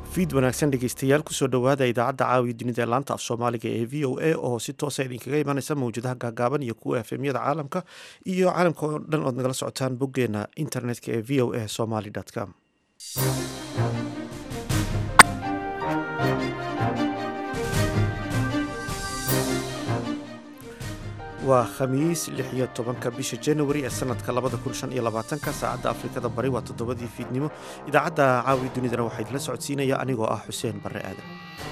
fiid wanaagsan dhegeystayaal kusoo dhowaada idaacadda caawiya dunida ee laanta af soomaaliga ee v o a oo si toosa idinkaga imanaysa mawjadaha gaagaaban iyo kuwa efemyada caalamka iyo caalamka oo dhan ood nagala socotaan boggeena internetka ee v o a somaly com waa khamiis lix iyo tobanka bisha januari ee sanadka labada kun shan iyo labaatanka saacadda afrikada bari waa toddobadii fiidnimo idaacadda caawiya dunidana waxaa idinla socodsiinaya anigoo ah xuseen barre aadan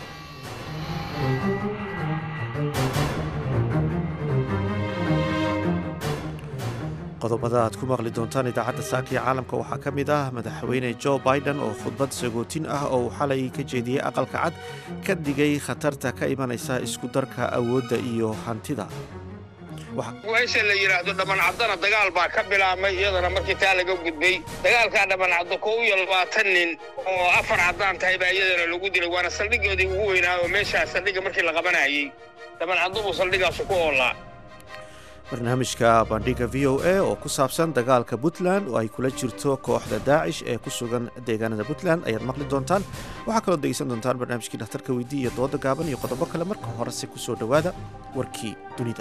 qodobada aad ku maqli doontaan idaacadda saakiya caalamka waxaa ka mid ah madaxweyne jo biden oo khudbad sagootin ah oo uu xalay ka jeediyey aqalka cad ka digay khatarta ka imanaysa isku darka awoodda iyo hantida meesha la yidhaahdo dhammancadana dagaal baa ka bilaabmay iyadana markii taa laga gudbay dagaalkaa dhammancaddo kow iyo labaatan nin oo afar caddaan tahay baa iyadana lagu dilay waana saldhigoodii ugu weynaa oo meeshaa saldhigga markii la qabanayey dhammancaddo buu saldhigaasu ku oolaa barnaamijka bandhiga v o a oo ku saabsan dagaalka puntland oo ay kula jirto kooxda daacish ee ku sugan deegaanada puntland ayaad maqli doontaan waxaa kaloo degeysan doontaan barnaamijkii dhakhtarka weydii iyo dooda gaaban iyo qodobo kale marka horese ku soo dhowaada warkii dunida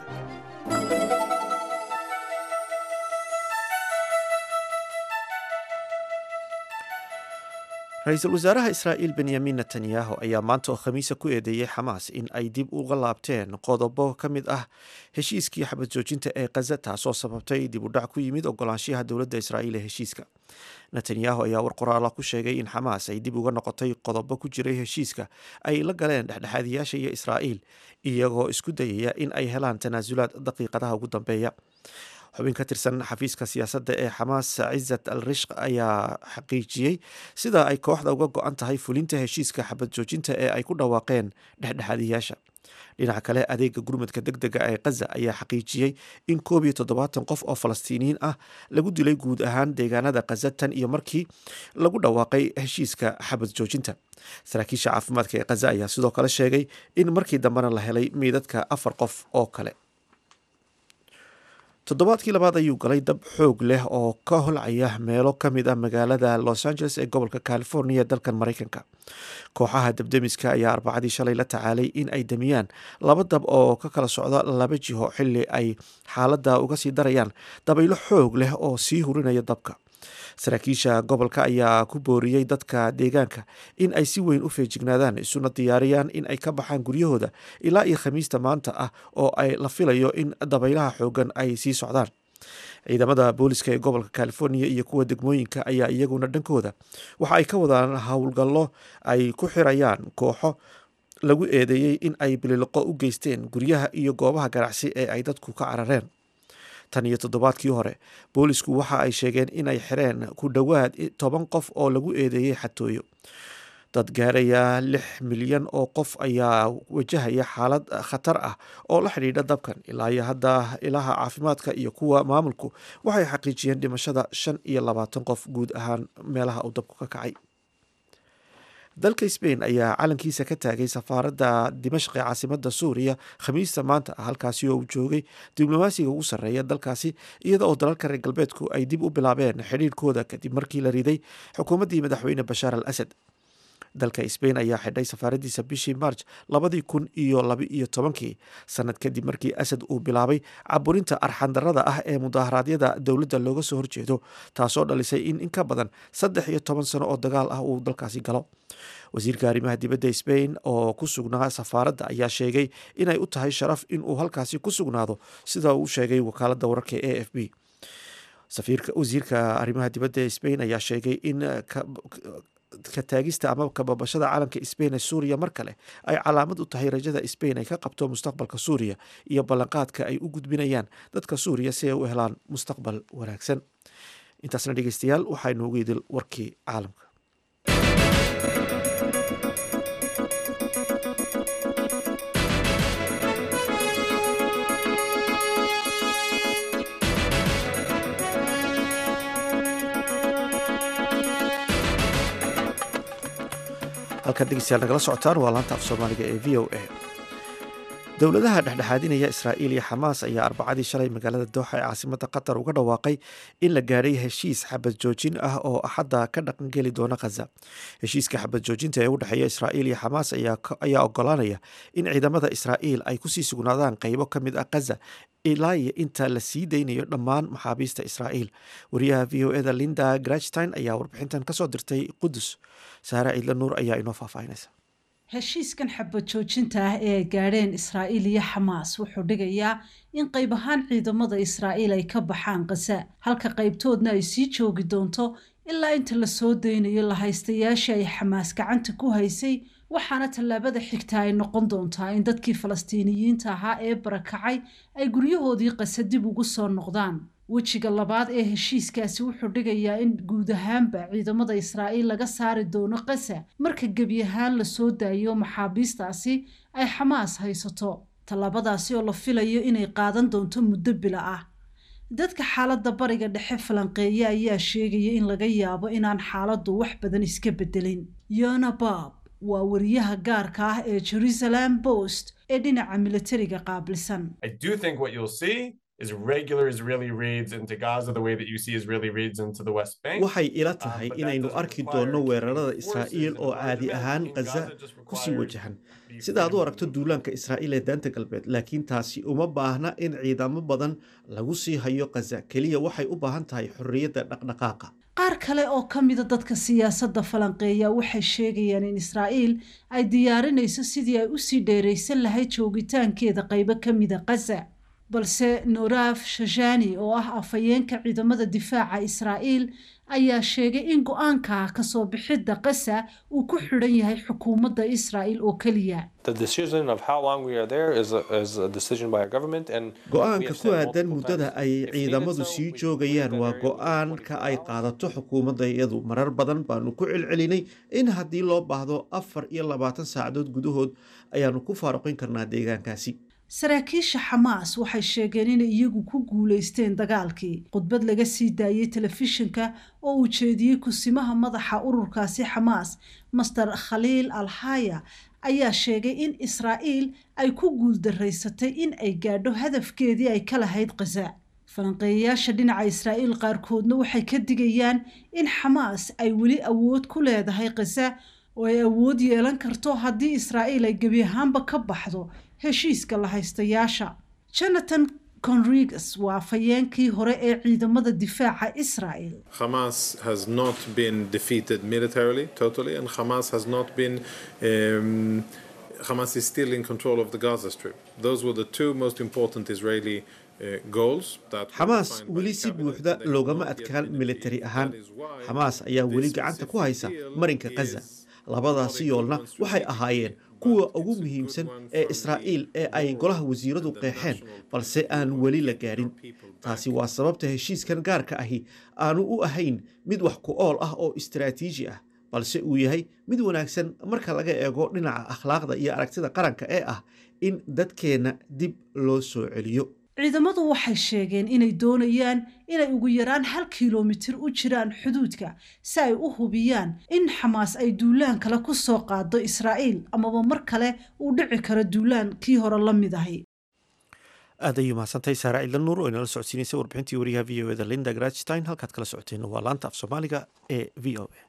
ra-iisul wasaaraha israa'iil benyamin netanyahu ayaa maanta oo khamiisa ku eedeeyey xamaas in ay dib uga laabteen qodobo ka mid ah heshiiskii xabad joojinta ee khaza taasoo sababtay dib u dhac ku yimid ogolaanshiyaha dowladda israa'iil ee heshiiska netanyahu ayaa war qoraala ku sheegay in xamaas ay dib uga noqotay qodobo ku jiray heshiiska ay la galeen dhexdhexaadiyaasha iyo israa'iil iyagoo isku dayaya in ay helaan tanaasulaad daqiiqadaha ugu dambeeya xubin ka tirsan xafiiska siyaasadda ee xamaas cizat al rishq ayaa xaqiijiyey sida ay kooxda uga go-an tahay fulinta heshiiska xabad joojinta ee ay ku dhawaaqeen dhexdhexaadiyaasha dhinaca kale adeega gurmadka deg dega ee khaza ayaa xaqiijiyey in koob iyo toddobaatan qof oo falastiiniyiin ah lagu dilay guud ahaan deegaanada khaza tan iyo markii lagu dhawaaqay heshiiska xabad joojinta saraakiisha caafimaadka ee khaza ayaa sidoo kale sheegay in markii dambena la helay meydadka afar qof oo kale toddobaadkii labaad ayuu galay dab xoog leh oo ka holcaya meelo ka mid ah magaalada los angeles ee gobolka california dalkan maraykanka kooxaha dabdemiska ayaa arbacadii shalay la tacaalay in ay damiyaan laba dab oo ka kala socda laba jiho xilli ay xaaladda uga sii darayaan dabaylo xoog leh oo sii hurinaya dabka saraakiisha gobolka ayaa ku booriyey dadka deegaanka in ay si weyn u feejignaadaan isuna diyaariyaan in ay ka baxaan guryahooda ilaa iyo khamiista maanta ah oo ay la filayo in dabaylaha xoogan ay sii socdaan ciidamada booliska ee gobolka california iyo kuwa degmooyinka ayaa iyaguna dhankooda waxa ay ka wadaan howlgallo ay ku xirayaan kooxo lagu eedeeyey in ay bililoqo u geysteen guryaha iyo goobaha ganacsi ee ay dadku ka carareen tan iyo toddobaadkii hore boolisku waxa ay sheegeen inay xireen ku dhowaad toban qof oo lagu eedeeyey xatooyo dad gaaraya lix milyan oo qof ayaa wajahaya xaalad khatar ah oo la xidhiidha dabkan ilaa iyo hadda ilaha caafimaadka iyo kuwa maamulku waxay xaqiijiyeen dhimashada shan iyo labaatan qof guud ahaan meelaha uu dabku ka kacay dalka sbain ayaa calankiisa ka taagay safaaradda dimashq ee caasimada suuriya khamiista maanta ah halkaasi oo uu joogay diblomaasiga ugu sarreeya dalkaasi iyada oo dalalka reer galbeedku ay dib u bilaabeen xidhiirkooda kadib markii la riday xukuumaddii madaxweyne bashaar al asad dalka sbain ayaa xidhay safaaradiisa bishii march labadii kun iyo laba-iyo tobankii sanad kadib markii asad uu bilaabay caburinta arxandarada ah ee mudaharaadyada dowladda looga soo horjeedo taasoo dhalisay in in ka badan saddex iyo toban sano oo dagaal ah uu dalkaasi galo wasiirka arrimaha dibadda sbain oo ku sugnaa safaaradda ayaa sheegay inay u tahay sharaf inuu halkaasi ku sugnaado sida uu sheegay wakaaladda wararka e f b wasiirka arrimaha dibadda ee sbain ayaa sheegay in ka taagista ama kababashada calanka sbain ee suuriya mar kale ay calaamad u tahay rajada sbain ay ka qabto mustaqbalka suuriya iyo ballanqaadka ay u gudbinayaan dadka suuriya si ay u helaan mustaqbal wanaagsan intaasna dhegeystayaal waxaa inoogu idil warkii caalamka halkan dhegeystayaal nagala socotaan waa laanta af soomaaliga ee v o a dowladaha dhexdhexaadinaya israa'iil iyo xamaas ayaa arbacadii shalay magaalada dooxa ee caasimada qatar uga dhawaaqay in la gaadhay heshiis xabad joojin ah oo axadda ka dhaqangeli doona khaza heshiiska xabad joojinta ee u dhexeeya israa'iil iyo xamaas ayaa ogolaanaya in ciidamada israa'iil ay kusii sugnaadaan qaybo ka mid ah khaza ilaa iyo inta la sii daynayo dhammaan maxaabiista israa'iil wariyaha v o eda linda grachstein ayaa warbixintan kasoo dirtay qudus saare ciidla nuur ayaa inoo faahfaahinaysa heshiiskan xabad joojinta ah ee ay gaadheen israa'iil iyo xamaas wuxuu dhigayaa in qayb ahaan ciidamada israa'iil ay ka baxaan khaza halka qaybtoodna ay sii joogi doonto ilaa inta la soo daynayo lahaystayaashii ay xamaas gacanta ku haysay waxaana tallaabada xigta ay noqon doontaa in dadkii falastiiniyiinta ahaa ee barakacay ay guryahoodii qasa dib ugu soo noqdaan wejiga labaad ee heshiiskaasi wuxuu dhigayaa in guud ahaanba ciidamada israa'iil laga saari doono qasa marka gebi ahaan la soo daayo maxaabiistaasi ay xamaas haysato tallaabadaasi oo la filayo inay qaadan doonto muddo bila ah dadka xaaladda bariga dhexe falanqeeya ayaa sheegaya in laga yaabo inaan xaaladdu wax badan iska bedelin yona bab waa wariyaha gaarka ah ee jerusalem post ee dhinaca militariga qaabilsan waxay ila tahay inaynu arki doonno weerarada israa'iil oo caadi ahaan khaza kusii wajahan sida aad u aragto duulaanka israa'iil ee daanta galbeed laakiin taasi uma baahna in ciidamo badan lagu sii hayo khaza keliya waxay u baahan tahay xorriyadda dhaqdhaqaaqa qaar kale oo ka mida dadka siyaasadda falanqeeya waxay sheegayaan in israa'iil ay diyaarinayso sidii ay usii dheeraysan lahayd joogitaankeeda qaybo ka mida khaza balse noraaf shashani oo ah afhayeenka ciidamada difaaca israa'iil ayaa sheegay in go-aanka kasoo bixidda qasa uu ku xidhan yahay xukuumadda israa'iil oo keliya go-aanka ku aadan muddada ay ciidamadu sii joogayaan waa go-aanka ay qaadato xukuumadda iyadu marar badan baanu ku celcelinay in haddii loo baahdo afar iyo labaatan saacadood gudahood ayaanu ku faaruqin karnaa deegaankaasi saraakiisha xamaas waxay sheegeen inay iyagu ku guulaysteen dagaalkii khudbad laga sii daayey telefishinka oo uu jeediyey kusimaha madaxa ururkaasi xamaas master khaliil alhaya ayaa sheegay in israa'iil ay ku guuldaraysatay in ay gaadho hadafkeedii ay ka lahayd khaza falanqeeyayaasha dhinaca israa'iil qaarkoodna waxay ka digayaan in xamaas ay weli awood ku leedahay khaza oo ay awood yeelan karto haddii israa'iil ay gebi ahaanba ka baxdo heshiiska la haystayaasha jonathan conrigas waa afhayeenkii hore ee ciidamada difaaca israel Hamas has not been defeated militarily totally, and Hamas has not been. Um, Hamas is still in control of the Gaza Strip. Those were the two most important Israeli uh, goals. That were xamaas defined by weli the si cabinet. buuxda They have loogama not yet adkaan been militari defeated. ahaan That is why xamaas ayaa weli this gacanta ku specific haysa deal marinka khaza is labadaasi not yoolna equivalent waxay strategic, ahaayeen but kuwa it's ugu a good muhiimsan one ee from israa'iil the ee ay more golaha wasiiradu the qeexeen national balse aan people weli la get gaadhin our people back. taasi waa sababta heshiiskan gaarka ahi aanu u ahayn mid wax ku ool ah oo istiraatiiji ah balse uu yahay mid wanaagsan marka laga eego dhinaca akhlaaqda iyo aragtida qaranka ee ah in dadkeenna dib loo soo celiyo ciidamadu waxay sheegeen inay doonayaan inay ugu yaraan hal kilomitir u jiraan xuduudka si ay u hubiyaan in xamaas ay duulaan kale ku soo qaado israa'iil amaba mar kale uu dhici karo duulaan kii hore la mid ahi aad ayuu mahadsantahay saara ciidla nuur oo inala socodsiinaysay warbixintii wariyaha v o eda linda grachstein halkaad kala socoteen waa laanta af soomaaliga ee v o a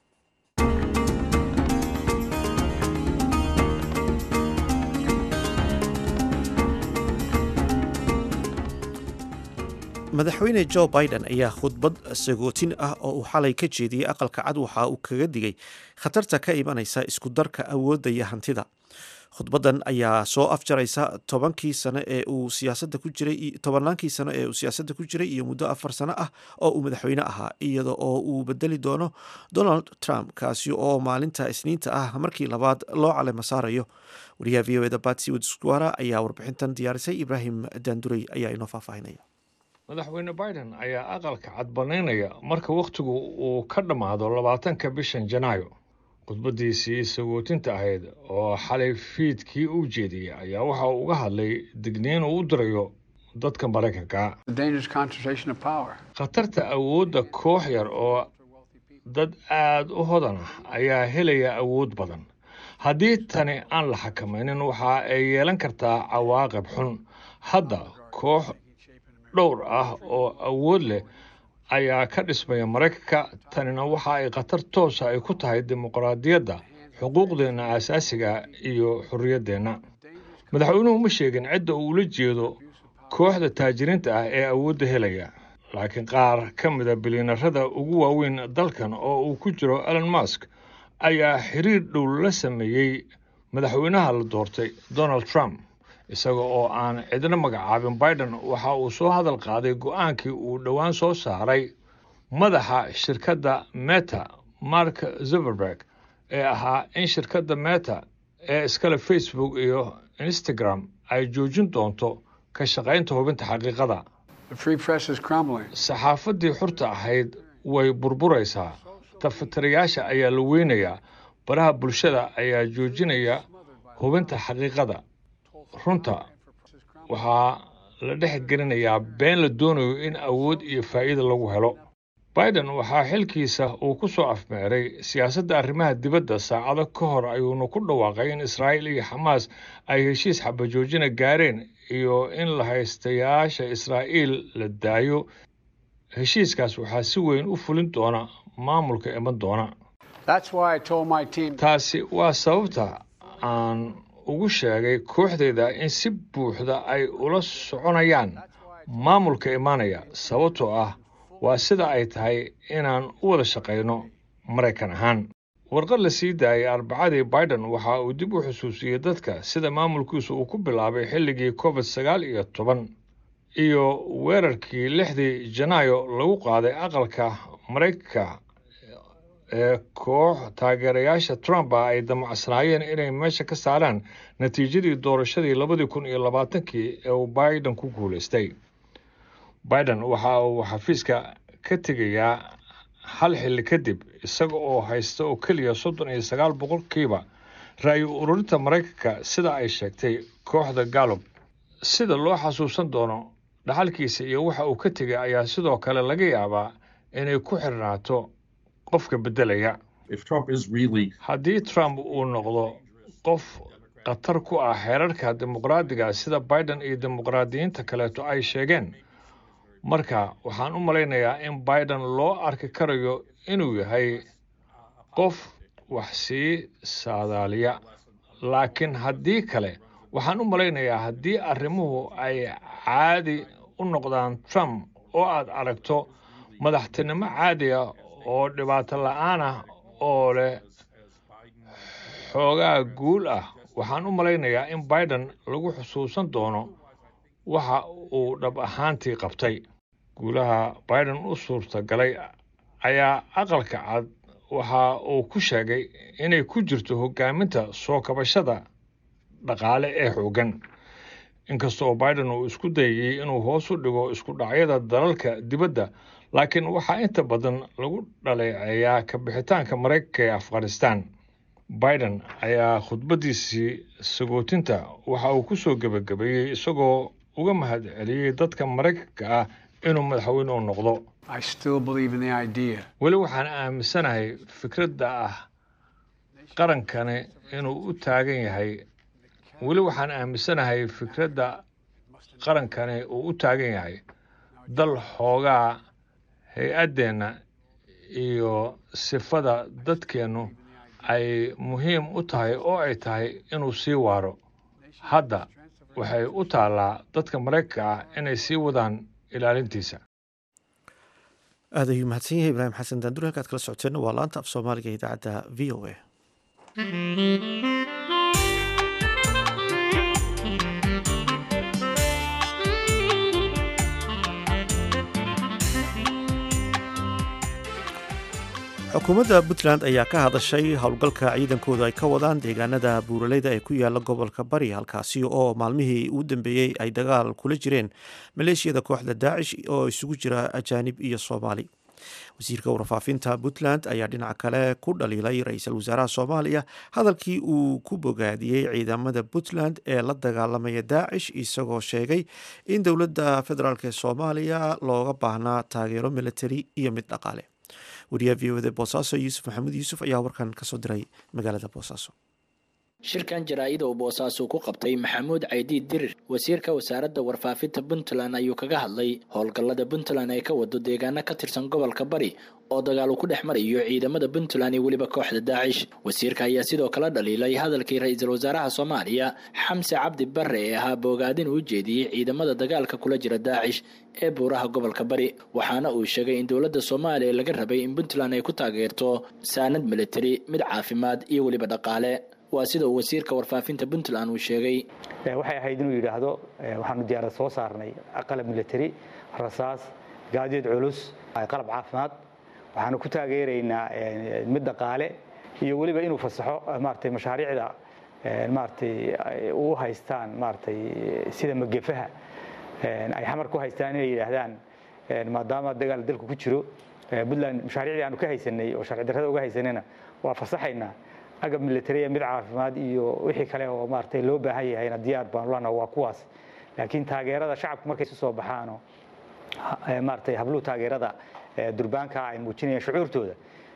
madaxweyne jo biden ayaa khudbad sagootin ah oo uu xalay ka jeediyey aqalka cad waxa uu kaga digay khatarta ka imanaysa isku darka awoodda iyo hantida khudbadan ayaa soo afjaraysa tobankii sano ee uu siyaasadda ku jiray tobannaankii sano ee uu siyaasadda ku jiray iyo muddo afar sano ah oo uu madaxweyne ahaa iyada oo uu bedeli doono donald trump kaasi oo maalinta isniinta ah markii labaad loo calema saarayo wariyaha v o eda batsi wdsquara ayaa warbixintan diyaarisay ibraahim daandurey ayaa inoo faahfaahinaya madaxweyne biden ayaa aqalka cad bannaynaya marka wakhtigu uu ka dhammaado labaatanka bishan janaayo khudbaddiisii sagootinta ahayd oo xalay fiidkii u jeediyey ayaa waxa uu uga hadlay digniin uu u dirayo dadka maraykanka the dangerous concentration of power. khatarta awoodda koox yar oo dad aad u hodan ah ayaa helaya awood badan haddii tani aan la xakamaynin waxa ay yeelan kartaa cawaaqib xun hadda koox dhowr ah oo awood leh ayaa ka dhismaya maraykanka tanina waxa ay khatar toosa ay ku tahay dimuqraadiyadda xuquuqdeenna aasaasiga iyo xorriyaddeenna madaxweynuhu ma sheegin cidda uu ula jeedo kooxda taajiriinta ah ee awoodda helaya laakiin qaar ka mida bilyanarada ugu waaweyn dalkan oo uu ku jiro elon musk ayaa xiriir dhow la sameeyey madaxweynaha la doortay donald trump isaga oo aan cidna magacaabin biden waxa uu soo hadal qaaday go-aankii uu dhowaan soo saaray madaxa shirkadda meta mark zuberberg ee ahaa in shirkadda meta ee iskale facebook iyo instagram ay joojin doonto ka shaqaynta hubinta xaqiiqada saxaafaddii xurta ahayd way burburaysaa tafatirayaasha ayaa la weynayaa baraha bulshada ayaa joojinaya hubinta xaqiiqada runta waxaa la dhex gelinayaa been la doonayo in awood iyo faa'iida lagu helo biden waxaa xilkiisa uu ku soo afmeeray siyaasadda arrimaha dibadda saacado ka hor ayuuna ku dhawaaqay in israa'iil iyo xamaas ay heshiis xabajoojina gaareen iyo in la haystayaasha israa'iil la daayo heshiiskaas waxaa si weyn u fulin doona maamulka iman doona taasi waa sababta aan ugu sheegay kooxdayda in si buuxda ay ula soconayaan maamulka imaanaya sababtoo ah waa sida ay tahay inaan u wada shaqayno maraykan ahaan warqad la sii daayay arbacadii biden waxa uu dib u xusuusiyey dadka sida maamulkiisu uu ku bilaabay xilligii covid sagaal iyo toban iyo weerarkii lixdii janaayo lagu qaaday aqalka maraykanka ee koox taageerayaasha trump ah ay damacsanaayeen inay meesha ka saaraan natiijadii doorashadii labadii kun iyo labaatankii ee uu biden ku guulaystay biden waxa uu xafiiska ka tegayaa hal xilli kadib isaga oo haysta oo keliya soddon iyo sagaal boqolkiiba ra'yu ururinta maraykanka sida ay sheegtay kooxda gallup sida loo xasuusan doono dhaxalkiisa iyo waxa uu ka tegay ayaa sidoo kale laga yaabaa inay ku xirnaato qofka beddelaya haddii trump uu noqdo qof khatar ku ah xeerarka dimuqraadiga sida biden iyo dimuqraadiyiinta kaleeto ay sheegeen marka waxaan u malaynayaa in biden loo arki karayo inuu yahay qof wax sii saadaaliya laakiin haddii kale waxaan u malaynayaa haddii arrimuhu ay caadi u noqdaan trump oo aad aragto madaxtinimo caadi ah oo dhibaato la-aan ah oo leh xoogaa guul ah waxaan u malaynayaa in biden lagu xusuusan doono waxa uu dhab ahaantii qabtay guulaha biden u suurtagalay ayaa aqalka cad waxa uu ku sheegay inay ku jirto hogaaminta soo kabashada dhaqaale ee xooggan inkasta oo biden uu isku dayayey inuu hoos u dhigo isku dhacyada dalalka dibadda laakiin waxaa inta badan lagu dhaleeceeyaa ka bixitaanka maraykanka ee afghanistan biden ayaa khudbaddiisii sagootinta waxa uu ku soo gebagabeeyey isagoo uga mahad celiyey dadka maraykanka ah inuu madaxweyne u noqdo weli waxaan aaminsanahay fikradda ah qarankani inuu u taagan yahay weli waxaan aaminsanahay fikradda qarankani uu u taagan yahay dal xoogaa hay-addeenna iyo sifada dadkeennu ay muhiim u tahay oo ay tahay inuu sii waaro hadda waxay u taallaa dadka maraykanka ah inay sii wadaan ilaalintiisa aad ayuu mahadsan yahay ibraahim xasan daandur halkaad kala socoteenna waa laanta af soomaaliga idaacadda v o a xukuumadda puntland ayaa ka hadashay howlgalka ciidankoodu ay ka wadaan deegaanada buuraleyda ee ku yaala gobolka bari halkaasi oo maalmihii u dambeeyey ay dagaal kula jireen maleeshiyada kooxda daacish oo isugu jira ajaanib iyo soomaali wasiirka warfaafinta puntland ayaa dhinaca kale ku dhaliilay ra-iisul wasaaraha soomaaliya hadalkii uu ku bogaadiyey ciidamada puntland ee la dagaalamaya daacish isagoo sheegay in dowladda federaalk ee soomaaliya looga baahnaa taageero militari iyo mid dhaqaale wariyaha v o da boosaaso yuusuf maxamuud yuusuf ayaa warkan kasoo diray magaalada boosaaso shirkan jaraa-ida uu boosaasu ku qabtay maxamuud caydiid dirir wasiirka wasaaradda warfaafinta puntland ayuu kaga hadlay howlgallada puntland ay ka wado deegaano ka tirsan gobolka bari oo dagaal uu ku dhex marayo ciidamada puntland iyo weliba kooxda daacish wasiirka ayaa sidoo kale dhaliilay hadalkii ra-iisul wasaaraha soomaaliya xamse cabdi bare ee ahaa boogaadin uu jeediyey ciidamada dagaalka kula jira daacish ee buuraha gobolka bari waxaana uu sheegay in dowladda soomaaliya laga rabay in puntland ay ku taageerto saanad militari mid caafimaad iyo weliba dhaqaale waa sida uu wasiirka warfaafinta puntland uu sheegay waxay ahayd inuu yidhaahdo waxaanu diyaarad soo saarnay qalab military rasaas gaadiid culus qalab caafimaad waxaanu ku taageeraynaa mid dhaqaale iyo weliba inuu fasaxo maaratay mashaariicda maaratay u haystaan maaratay sida magefaha ay xamar ku haystaan inay yidhaahdaan maadaama dagaal dalku ku jiro puntland mashaariicdii aanu ka haysanay oo sharci darrada uga haysanayna waa fasaxaynaa agab militariya mid caafimaad iyo wixii kale oo maaratay loo baahan yahayna diyaar baanu lana waa kuwaas laakiin taageerada shacabku markay isu soo baxaano maaratay habluhu taageerada durbaanka ay muujinayaan shucuurtooda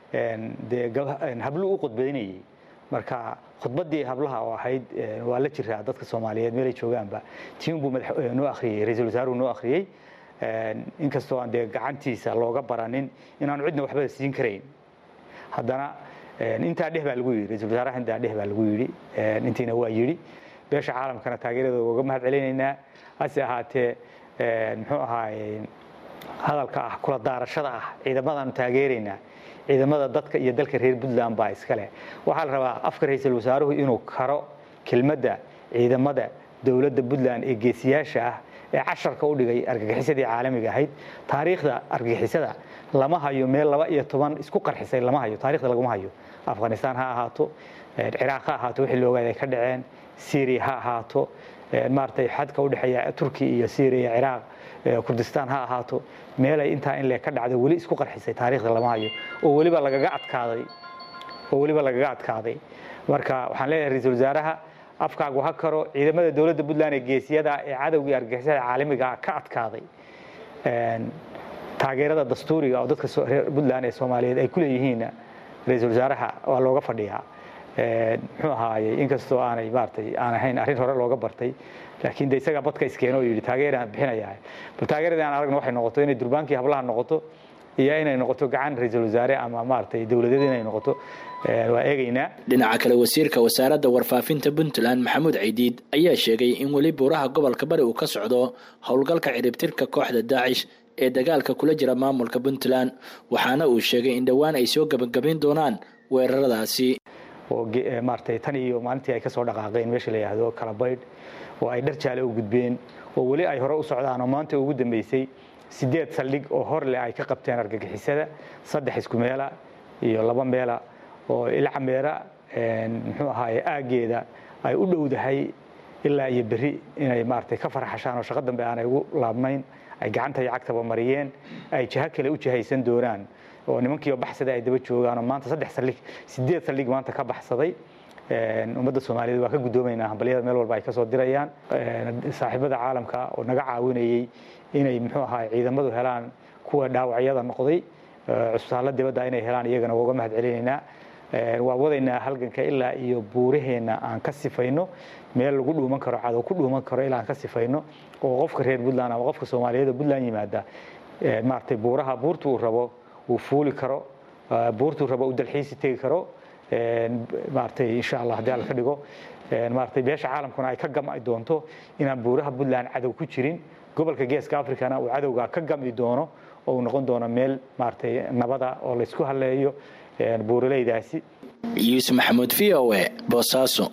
dee habluu u khudbaynayay marka khudbaddii hablaha oo ahayd waa la jiraa dadka soomaaliyeed meelay joogaanba tiunbuu noo akhriyey ra-iisul wasaaruhu noo akhriyey inkastoo aan dee gacantiisa looga baranin inaanu cidna waxba siin karayn haddana intaa dheh baa lagu yidhi ra-isul wasaaraha intaa dheh baa lagu yidhi intiina waa yidhi beesha caalamkana taageeradooda uga mahad celinaynaa hase ahaatee muxuu ahaaye hadalka ah kula daarashada ah ciidamadaanu taageeraynaa ciidamada dadka iyo dalka reer puntland baa iskale waxaa la rabaa afka ra-iisul wasaaruhu inuu karo kelmadda ciidamada dowladda puntland ee geesiyaasha ah ee casharka u dhigay argagixisadii caalamiga ahayd taariikhda argagixisada lama hayo meel laba iyo toban isku qarxisay lama hayo taarikhda laguma hayo afghanistan ha ahaato ciraaq ha ahaato wixii loogaad ay ka dhaceen syria ha ahaato maaratay xadka udhexeeya turkiya iyo syria ciraaq kurdistaan ha ahaato meelay intaa in le ka dhacdo weli isku qarxisay taariikhda lama hayo oo weliba lagaga adkaaday oo weliba lagaga adkaaday marka waxaan leeyahay ra-iisul wasaaraha afkaagu ha karo ciidamada dowladda puntland ee geesiyada ee cadowgii argagixisada caalamiga ka adkaaday taageerada dastuuriga oo dadka reer puntland ee soomaaliyeed ay ku leeyihiinna ra-iisul wasaaraha waa looga fadhiyaa muxuu ahaayey inkastoo aanay maaratay aan ahayn arrin hore looga bartay laakiin de isagaa badka iskeeno oo yidhi taageeraan bixinayaa bal taageeradii aan aragna waxay noqoto inay durbaankii hablaha noqoto iyo inay noqoto gacan ra-iisul wasaare ama maaratay dowladeed inay noqoto waa eegaynaa dhinaca kale wasiirka wasaaradda warfaafinta puntland maxamuud caydiid ayaa sheegay in weli buuraha gobolka bari uu ka socdo howlgalka ciribtirka kooxda daacish ee dagaalka kula jira maamulka puntland waxaana uu sheegay in dhowaan ay soo gebagabayn doonaan weeraradaasi oo maaratay tan iyo maalintii ay ka soo dhaqaaqeen meesha la yidhaahdo kalabaydh oo ay dhar jaale u gudbeen oo weli ay hore u socdaan oo maanta ugu dambeysay sideed saldhig oo hor leh ay ka qabteen argagixisada saddex isku meela iyo laba meela oo ilcameera muxuu ahaaye aaggeeda ay u dhowdahay ilaa iyo berri inay maaratay ka farxashaan oo shaqo dambe aanay ugu laabnayn ay gacanta iyo cagtaba mariyeen ay jaho kale u jahaysan doonaan oo nimankiioo baxsaday ay daba joogaan oo maanta saddex saldhig sideed saldhig maanta ka baxsaday ummadda soomaaliyeed waa ka guddoomaynaa hambalyada meel walba ay ka soo dirayaan saaxiibada caalamka oo naga caawinayey inay muxuu ahaa ciidamadu helaan kuwa dhaawacyada noqday cusbitaalla dibadda inay helaan iyagana waa uga mahad celinaynaa waa wadaynaa halganka ilaa iyo buuraheenna aan ka sifayno meel lagu dhuuman karo cadow ku dhuuman karo ilaa aan ka sifayno oo qofka reer puntland ama qofka soomaaliyeed oo puntland yimaada maaratay buuraha buurta uu rabo uu fuuli karo buurtuu rabo uu dalxiisi tegi karo maaratay insha allah haddii alla ka dhigo maaratay beesha caalamkuna ay ka gam'i doonto inaan buuraha puntland cadow ku jirin gobolka geeska africana uu cadowga ka gam'i doono oo uu noqon doono meel maaratay nabada oo laysku halleeyo buuraleydaasi yuusuf maxamuud v o e boosaaso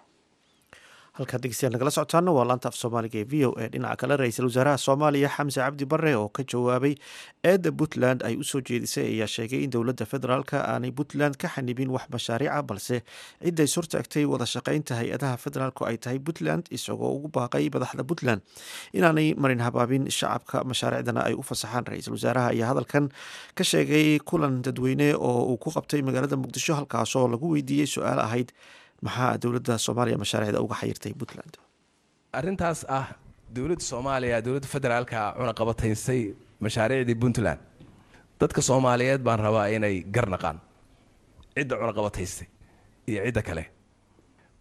halkaad dhegeystayaal nagala socotaana waa laanta af soomaaliga ee v o e dhinaca kale ra-iisul wasaaraha soomaaliya xamse cabdi bare oo ka jawaabay eedda puntland ay usoo jeedisay ayaa sheegay in dowladda federaalka aanay puntland ka xanibin wax mashaariica balse ciday surtaagtay wada shaqeynta hay-adaha federaalku ay tahay puntland isagoo ugu baaqay madaxda puntland inaanay marin habaabin shacabka mashaariicdana ay u fasaxaan ra-iisul wasaaraha ayaa hadalkan ka sheegay kulan dadweyne oo uu ku qabtay magaalada muqdisho halkaasoo lagu weydiiyey su-aal ahayd maxaa dowladda soomaaliya mashaariicda uga xayirtay puntland arrintaas ah dowladda soomaaliya dowladda federaalka cunaqabataysay mashaariicdii puntland dadka soomaaliyeed baan rabaa inay garnaqaan cidda cunaqabataystay iyo cidda kale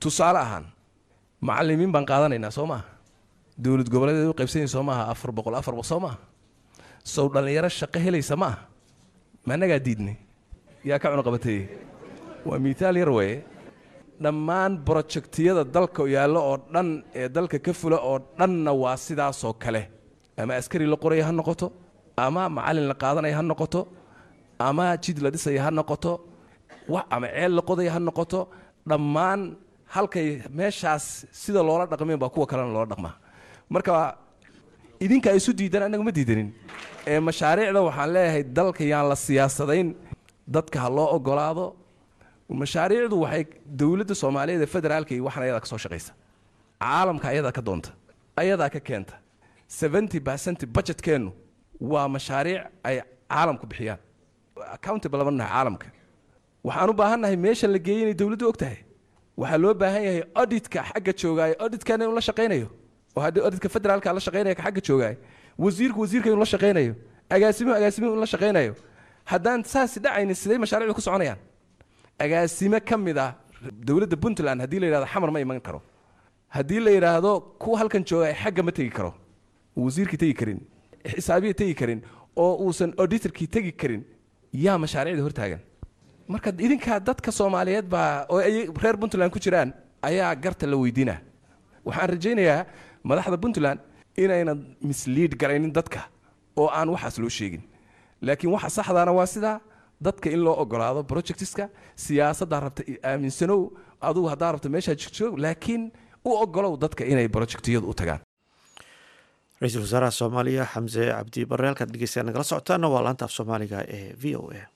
tusaale ahaan macalimiin baan qaadanaynaa soo maaha dowlad goboleedeed u qaybsanaysa soo maaha afar boqol afar boqol soo maaha sow dhallinyaro shaqo helaysa ma aha ma annagaa diidnay yaa ka cunuqabateeye waa miitaal yar weeye dhammaan brojektiyada dalka yaallo oo dhan ee dalka ka fula oo dhanna waa sidaasoo kale ama askari la qoraya ha noqoto ama macallin la qaadanaya ha noqoto ama jid la dhisaya ha noqoto wax ama ceel la qodaya ha noqoto dhammaan halkay meeshaas sida loola dhaqmeen baa kuwa kalena loola dhaqmaa marka idinka isu diidan annaga ma diidanin ee mashaariicda waxaan leeyahay dalka yaan la siyaasadayn dadka ha loo ogolaado mashaariicdu waxay dowladda soomaaliyeed ee federaalka iyo waxan ayadaa ka soo shaqaysa caalamka ayadaa ka doonta ayadaa ka keenta seventy percent budgetkeennu waa mashaariic ay caalamku bixiyaan accountable lama nahay caalamka waxaan u baahannahay meesha la geeyey inay dowladdu og tahay waxaa loo baahan yahay auditka xagga joogaayo auditkana inuu la shaqaynayo oo haddii auditka federaalka la shaqaynaya ka xagga joogaayo wasiirku wasiirka inuu la shaqaynayo agaasimuhu agaasimuhu inuu la shaqaynayo haddaan saas dhacaynin sidee mashaariicdu ku soconayaan agaasime ka mid ah dowladda puntland haddii la yidhahdo xamar ma iman karo haddii la yidhaahdo kuwa halkan jooga xagga ma tegi karo wasiirkii tegi karin xisaabiya tegi karin oo uusan auditorkii tegi karin yaa mashaariicda hortaagan marka idinkaa dadka soomaaliyeed baa oo ay reer puntland ku jiraan ayaa garta la weydiinaa waxaan rajaynayaa madaxda puntland inayna misliid garaynin dadka oo aan waxaas loo sheegin laakiin waxa saxdaana waa sidaa dadka in loo ogolaado projectiska siyaasaddaa rabta aaminsanow adugu haddaa rabta meeshaa joog laakiin u ogolow dadka inay projectiyadu u tagaan ra-iisul wasaaraha soomaaliya xamse cabdi barre halkaad dhegeystayaa nagala socotaana waa laanta af soomaaliga ee v o a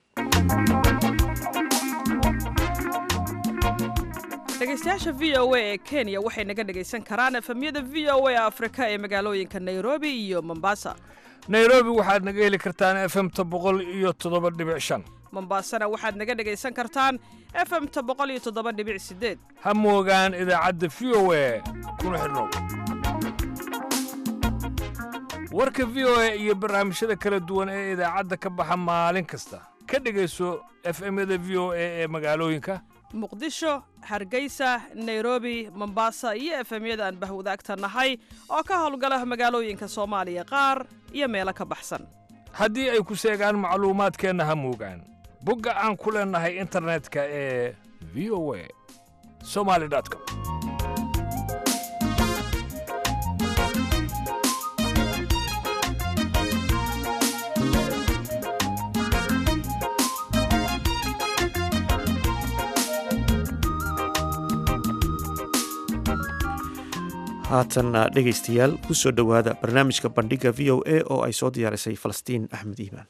dhegeystayaasha v o a ee kenya waxay naga dhegaysan karaan efemyada v o a afrika ee magaalooyinka nairobi iyo mombasa nairobi waxaad naga heli kartaan efemta boqol iyo toddoba dhibic shan mombasana waxaad naga dhegaysan kartaan efemta boqol iyo toddoba dhibic sideed ha moogaan idaacadda v o a kuna xidhnow warka v o a iyo barnaamijyada kala duwan ee idaacadda ka baxa maalin kasta ka dhegayso efemyada v o a ee magaalooyinka muqdisho hargeysa nairobi mombasa iyo efemyada aan bahwadaagta nahay oo ka howlgala magaalooyinka soomaaliya qaar iyo meelo ka baxsan haddii ay ku seegaan macluumaadkeenna ha moogaan bogga aan ku leennahay internetka ee v o a somali com haatan dhegaystayaal ku soo dhowaada barnaamijka bandhiga v o a oo ay soo diyaarisay falastiin axmed iimaan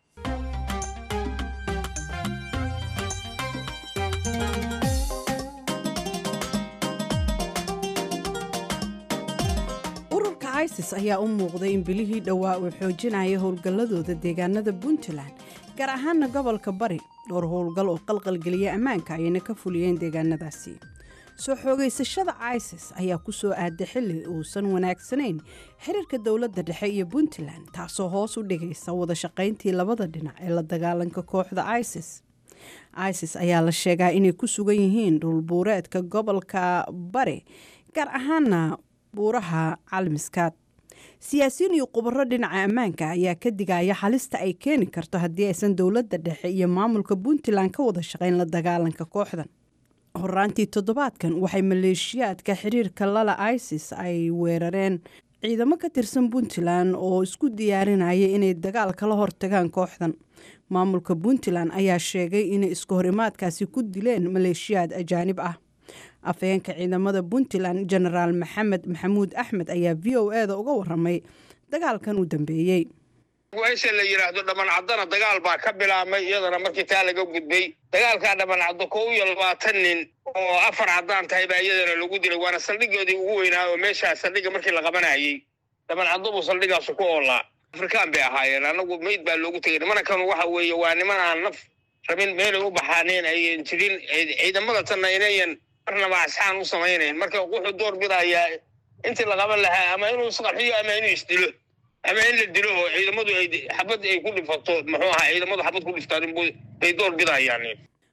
ururka isis ayaa u muuqday in bilihii dhowaa uu xoojinaya howlgalladooda deegaanada puntland gaar ahaana gobolka bari dhowr howlgal oo qalqalgeliya ammaanka ayayna ka fuliyeen deegaanadaasi soo xoogaysashada isis ayaa ku soo aaday xilli uusan wanaagsanayn xiriirka dowladda dhexe iyo puntland taasoo hoos u dhigaysa wada shaqayntii labada dhinac ee la dagaalanka kooxda isis isis ayaa la sheegaa inay ku sugan yihiin dhulbuureedka gobolka bari gaar ahaana buuraha calmiskaad siyaasiyiin iyo khubaro dhinaca ammaanka ayaa ka digaya halista ay keeni karto haddii aysan dowladda dhexe iyo maamulka puntland ka wada shaqayn la dagaalanka kooxdan horaantii toddobaadkan waxay maleeshiyaadka xiriirka lala isis ay weerareen ciidamo ka tirsan puntland oo isku diyaarinaya inay dagaal kala hortagaan kooxdan maamulka puntland ayaa sheegay inay isku horimaadkaasi ku dileen maleeshiyaad ajaanib ah afhayeenka ciidamada puntland genaraal maxamed maxamuud axmed ayaa v o e da uga waramay dagaalkan u dambeeyey meesha la yidhaahdo dhammancadana dagaal baa ka bilaabmay iyadana markii taa laga gudbay dagaalkaa dhammancaddo kow iyo labaatan nin oo afar caddaan tahay baa iyadana lagu dilay waana saldhigoodii ugu weynaa oo meeshaa saldhigga markii la qabanayay dhammancaddo buu saldhigaasu ku oolaa afrikaan bay ahaayeen annagu meyd baa loogu tegay nimankan waxa weeye waa niman aan naf rabin meelay u baxaaneen ayan jirin ciidamada tanna inayan marnaba asxaan u samaynayn marka wuxuu door bidayaa intii la qaban lahaa ama inuu isqarxiyo ama inuu isdilo ama in la dilo oo ciidamadu ay xabad ay ku dhifato muxuu ahaa ciidamadu xabad ku dhiftaan bay door bidayaan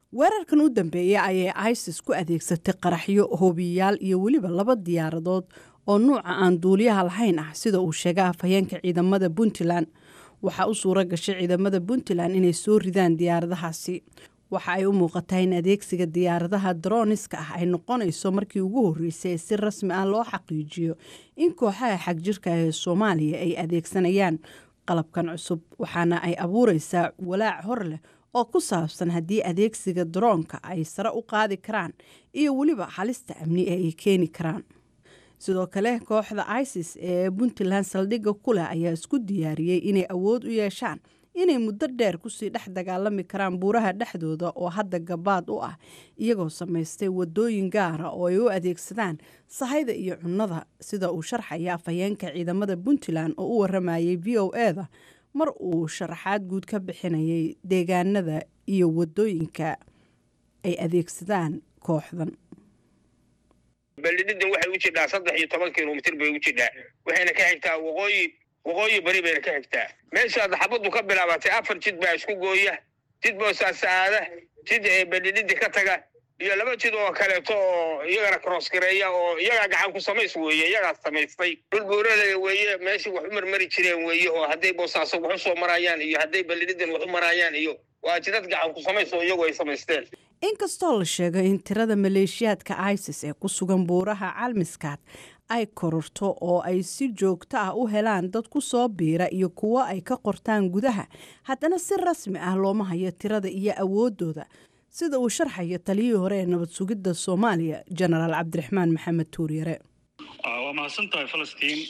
weerarkan u dambeeya ayay isis ku adeegsatay qaraxyo hoobiyayaal iyo weliba laba diyaaradood oo nuuca aan duuliyaha lahayn ah sida uu sheegay afhayeenka ciidamada puntland waxaa u suura gashay ciidamada puntland inay soo ridaan diyaaradahaasi waxa ay u muuqataa in adeegsiga diyaaradaha droniska ah ay noqonayso markii ugu horreysay ee si rasmi ah loo xaqiijiyo in kooxaha xagjirka ee soomaaliya ay adeegsanayaan qalabkan cusub waxaana ay abuureysaa walaac hor leh oo ku saabsan haddii adeegsiga daroonka ay sare u qaadi karaan iyo weliba halista amni ee ay keeni karaan sidoo kale kooxda isis ee puntland saldhigga ku leh ayaa isku diyaariyey inay awood u yeeshaan inay muddo dheer kusii dhex dagaalami karaan buuraha dhexdooda oo hadda gabaad u ah iyagoo samaystay wadooyin gaara oo ay u adeegsadaan sahayda iyo cunnada sida uu sharxaya afhayeenka ciidamada puntland oo u waramayay v o e da mar uu sharaxaad guud ka bixinayay deegaanada iyo wadooyinka ay adeegsadaan kooxdan beldhidhidan waxay u jidhaa saddex iyo toban kilomitir bay u jidhaa waxayna ka xigtaa waqooyi waqooyi bari bayna ka xigtaa meeshaad xabaddu ka bilaabatay afar jid baa isku gooya jid boosaasaada jid ee beldhidhidi ka taga iyo laba jid oo kaleeto oo iyagana crossgareeya oo iyagaa gacan ku samays weeye iyagaa samaystay dhul buuralaya weeye meeshii wax u marmari jireen weeye oo hadday boosaaso wax u soo marayaan iyo hadday beldhidhidan wax u marayaan iyo waa jidad gacan ku samays oo iyagu ay samaysteen inkastoo la sheegay in tirada maleeshiyaadka isis ee ku sugan buuraha calmiskaad ay kororto oo ay si joogto ah u helaan dad ku soo biira iyo kuwo ay ka qortaan gudaha haddana si rasmi ah looma hayo tirada iyo awoodooda sida uu sharxayo taliyihii hore ee nabad sugidda soomaaliya jenaraal cabdiraxmaan maxamed tuuryare waa mahadsan tahay falastiin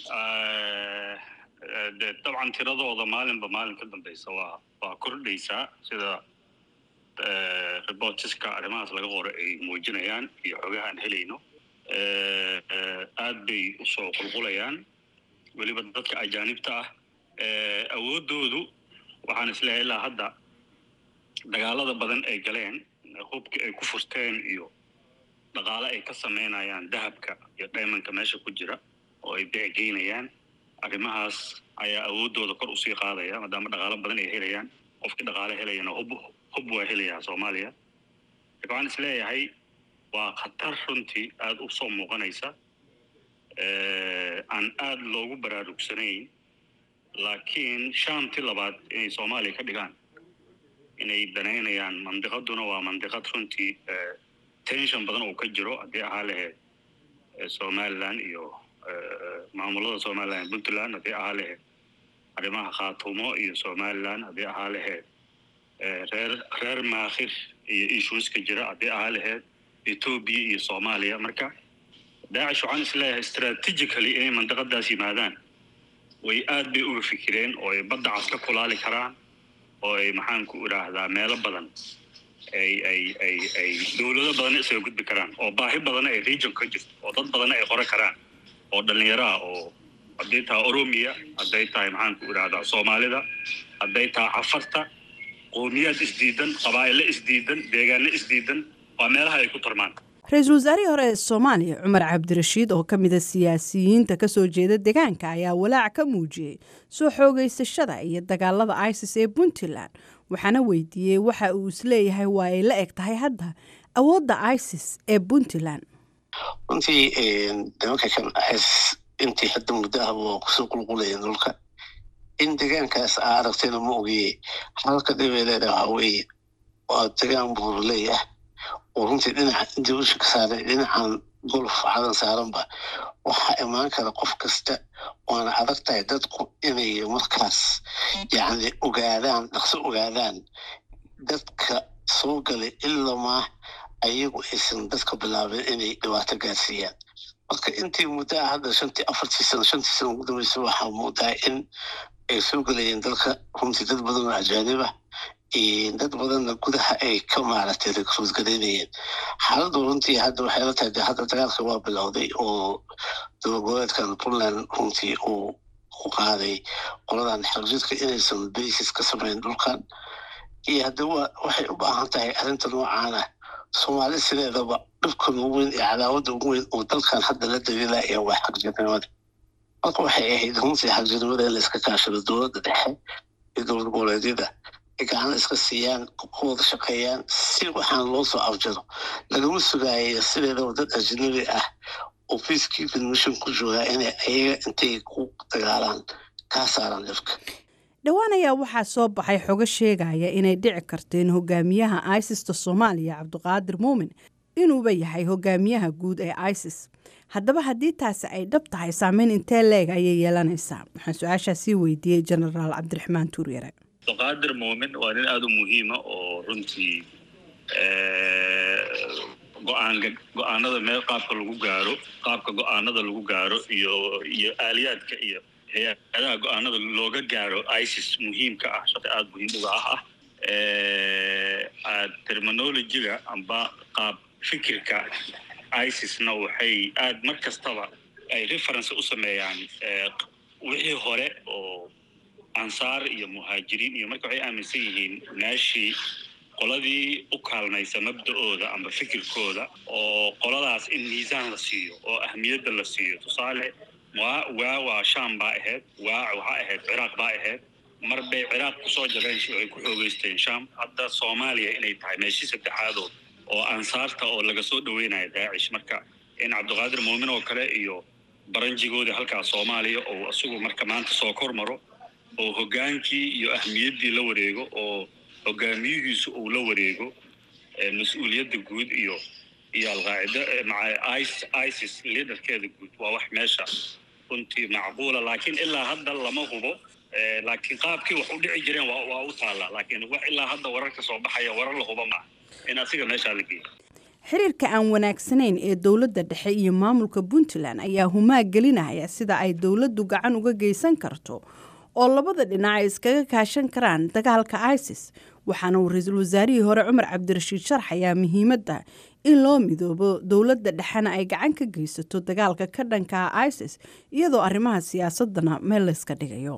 de dabcan tiradooda maalinba maalin ka dambeysa waa waa kordhaysaa sida reportiska arrimahaas laga qoro ay muujinayaan iyo xogaha aan helayno aad bay usoo qulqulayaan weliba dadka ajaanibta ah awooddoodu waxaan isleehay ilaa hadda dagaalada badan ay galeen hubkii ay ku furteen iyo dhaqaale ay ka samaynayaan dahabka iyo dhaymanka meesha ku jira oo ay beecegeynayaan arrimahaas ayaa awooddooda kor usii qaadaya maadaama dhaqaalo badan ay helayaan qofkii dhaqaale helayana hub hub waa helayaa soomaaliya marka waxaan is leeyahay waa khatar runtii aada u soo muuqanaysa aan aada loogu baraarugsanayn laakiin shantii labaad inay soomaaliya ka dhigaan inay danaynayaan mandiqaduna waa mandiqad runtii tension badan oo ka jiro haddii ahaa laheyd somalilan iyo maamulada somalilan puntland haddii ahaa laheyd arrimaha khaatumo iyo somalilan haddii ahaa laheyd reer reer maakhir iyo issueska jira haddii ahaa laheyd etoobiya iyo soomaaliya marka daacish waxaan isleeyahay strategically inay mandiqadaas yimaadaan way aad bay uga fikireen oo ay badda cas ka kulaali karaan oo ay maxaan ku idhaahdaa meelo badan ay ay ay ay dowlado badanna isaga gudbi karaan oo baahi badanna ay region ka jirto oo dad badanna ay qora karaan oo dhallinyaro ah oo hadday tahay oromiya hadday tahay maxaan ku idhaahdaa soomaalida hadday tahay cafarta qowmiyaad isdiidan qabaa'ilo isdiidan deegaano isdiidan waa meelaha ay ku tarmaan ra-iisul wasaarihii hore ee soomaaliya cumar cabdirashiid oo ka mida siyaasiyiinta kasoo jeeda deegaanka ayaa walaac ka muujiyey soo xoogeysashada iyo dagaalada isis ee puntland waxaana weydiiyey waxa uu isleeyahay waa ay la eg tahay hadda awoodda isis ee puntland runtii nimanka kan is intii hadda muddo ahba waa kusoo qulqulayeen dhulka in deegaankaas aa aragtayna ma ogiye halka dhibay leedahay waxaa weeye waa degaan buuraleeyah oo runtii dhinaca intii usha ka saaray dhinacan golf cadan saaranba waxaa imaan kara qof kasta waana adag tahay dadku inay markaas yacni ogaadaan dhaqso ogaadaan dadka soo galay ilamaa ayagu aysan dadka bilaabeen inay dhibaato gaarsiiyaan marka intii muddaa hadda shantii afartii sano shantii sano ugu dambeysa waxaa muudaa in ay soo gelayeen dalka runtii dad badan oo ajaanib ah dad badanna gudaha ay ka maaragtay rekruud garaynayeen xaaladdu runtii hadda waxay la tahay de hadda dagaalka waa bilowday oo dowlad goboleedkan puntland runtii uu ku qaaday qoladan xagjidka inaysan basis ka samayn dhulkan iyo hadda wa waxay u baahan tahay arrinta noocaana soomaali sideedaba dhibkan ugu weyn iyo cadaawadda ugu weyn oo dalkan hadda la daliilaya waa xagjirnimada marka waxay ahayd runtii xagjirnimada in la iska kaashado dowladda dhexe iyo dowlad goboleedyada ay gacana iska siiyaan ku wada shaqeeyaan si waxaan loo soo afjaro lagama sugaayo sideedaba dad ajnabi ah oo peacekeeping mission ku joogaa inay ayaga intay ku dagaalaan kaa saaraan dhibka dhowaan ayaa waxaa soo baxay xogo sheegaya inay dhici karto in hogaamiyaha isista soomaaliya cabdiqaadir muumin inuuba yahay hogaamiyaha guud ee isis haddaba haddii taasi ay dhab tahay saameyn intee leeg ayay yeelanaysaa waxaan su-aashaa sii weydiiyey genaraal cabdiraxmaan tuuryare abdiqaadir muumin waa nin aada u muhiima oo runtii go-aanka go-aanada meel qaabka lagu gaaro qaabka go-aanada lagu gaaro iyo iyo aaliyaadka iyo hay-adaha go-aanada looga gaaro isis muhiimka ah shaqi aada muhiim uga ah ah terminologiga amba qaab fikirka isisna waxay aada mar kastaba ay reference u sameeyaan wixii hore oo ansaar iyo muhaajiriin iyo marka waxay aaminsan yihiin meeshii qoladii u kaalmaysa mabda-ooda amba fikirkooda oo qoladaas in miisaan la siiyo oo ahmiyadda la siiyo tusaale waa waa waa sham baa ahayd waa waxaa ahayd ciraaq baa ahayd mar bay ciraaq kusoo jabeen waxay ku xoogeysteen sham hadda soomaaliya inay tahay meeshii saddexaadood oo ansaarta oo laga soo dhaweynayo daacish marka in cabdiqaadir muumin oo kale iyo baranjigoodii halkaas soomaaliya oo isagu marka maanta soo kor maro oo hogaankii iyo ahmiyaddii la wareego oo hogaamiyihiisu uu la wareego mas-uuliyadda guud iyo iyo alqaacida maca isis liaderkeeda guud waa wax meesha runtii macquula laakiin ilaa hadda lama hubo laakiin qaabkii wax u dhici jireen waa waa u taallaa laakiin wax ilaa hadda wararka soo baxaya warar la huba maaha in asiga meeshaa la geeyo xiriirka aan wanaagsanayn ee dowladda dhexe iyo maamulka puntland ayaa humaag gelinaya sida ay dowladdu gacan uga geysan karto oo labada dhinac ay iskaga kaashan karaan dagaalka isis waxaana uu ra-iisul wasaarihii hore cumar cabdirashiid sharxayaa muhiimadda in loo midoobo dowladda dhexena ay gacan ka geysato dagaalka ka dhanka isis iyadoo arrimaha siyaasadana meel layska dhigayo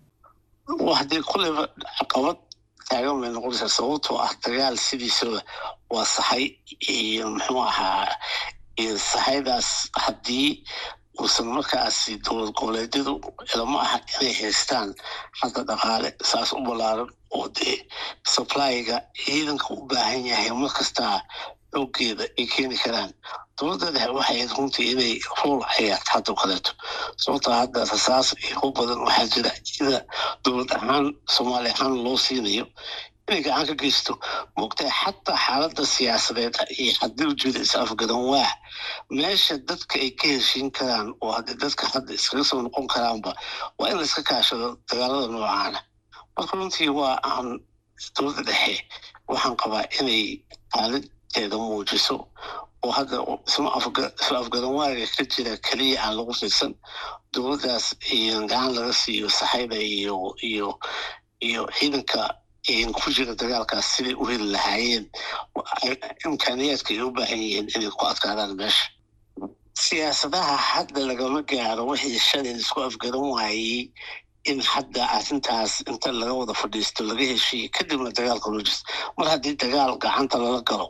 haddii kuleyba caqabad taagan bay noqonaysaa sababtoo ah dagaal sidiisaba waa saxay iyo muxuu ahaa saxaydaas haddii uusan markaasi dowlad goboleedyadu ilama aha inay haystaan hadda dhaqaale saas u ballaaran oo dee supplyga ciidanka u baahan yahay mar kastaa xoogeeda ay keeni karaan dowladda dhexe waxay ahayd runtii inay rool ciyaarto hadda kaleeto sababtoo hadda rasaas iyo u badan waxaa jira ida dowlad ahaan soomaali ahaan loo siinayo inay gacan ka geysto moogtahay xataa xaaladda siyaasadeed iyo haddii ujeeda is afgadan waa meesha dadka ay ka heshiin karaan oo haddii dadka hadda iskaga soo noqon karaanba waa in la iska kaashado dagaalada noocaana marka runtii waa aan dowladda dhexe waxaan qabaa inay xaaladdeeda muujiso oo hadda isma afgadan waaga ka jira keliya aan lagu fiirsan dowladdaas gacan laga siiyo saxayda iyo iyo iyo ciidanka ku jira dagaalkaas siday u heli lahaayeen imkaaniyaadka ay u baahan yihiin inay ku adkaadaan meesha siyaasadaha hadda lagama gaaro wixii shalay isku afgaran waayey in hadda arrintaas inta laga wada fadhiisto laga heshiiyo kadibna dagaalka loo jirto mar haddii dagaal gacanta lala galo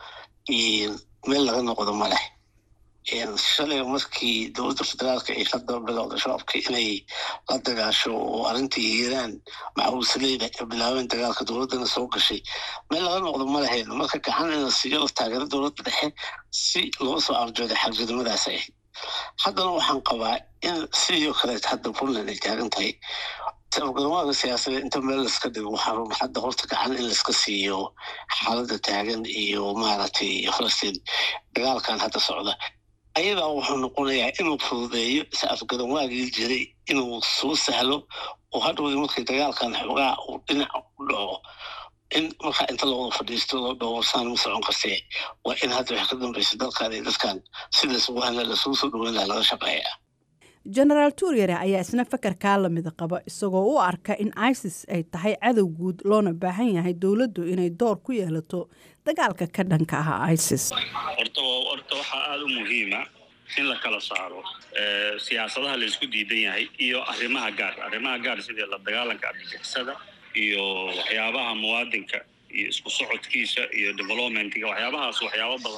meel laga noqdo ma leh shalay markii dowladda federaalka ay hadda bilowda shabaabka inay la dagaasho oo arrintii hiiraan macawisaleyda ay bilaabeen dagaalka dowladdana soo gashay meel laga noqdo ma lahayn marka gacan in la siiyo la taageero dowladda dhexe si loo soo arjooday xagjirnimadaas ahayd haddana waxaan qabaa in sidii oo kaleet hadda puntland ay taagan tahay afgarmaaga siyaasadeed inta meel laiska dhigo waxaa hadda horta gacan in laiska siiyo xaaladda taagan iyo maaragtay falastiin dagaalkan hadda socda ayadaa wuxuu noqonayaa inuu fududeeyo is afgaran waagii jiray inuu soo sahlo oo hadhowdii markii dagaalkan xoogaa uu dhinac u dhaco in markaa inta lawada fadhiisto loo dhowrsaan ma socon kartee waa in hadda wax ka dambaysa dalkan iyo dadkan si laysugu hadla lasugu soo dhaweyn laha laga shaqeeya genaraal tuuryare ayaa isna fakarkaa lamida qaba isagoo u arka in isis ay tahay cadow guud loona baahan yahay dowladdu inay door ku yeelato dagaalka ka dhanka ah isis horta horta waxaa aada u muhiima in la kala saaro siyaasadaha la isku diidan yahay iyo arrimaha gaar arrimaha gaar sidii la dagaalanka argagixisada iyo waxyaabaha muwaadinka iyo isku socodkiisa iyo developmentiga waxyaabahaas waxyaabo badan oo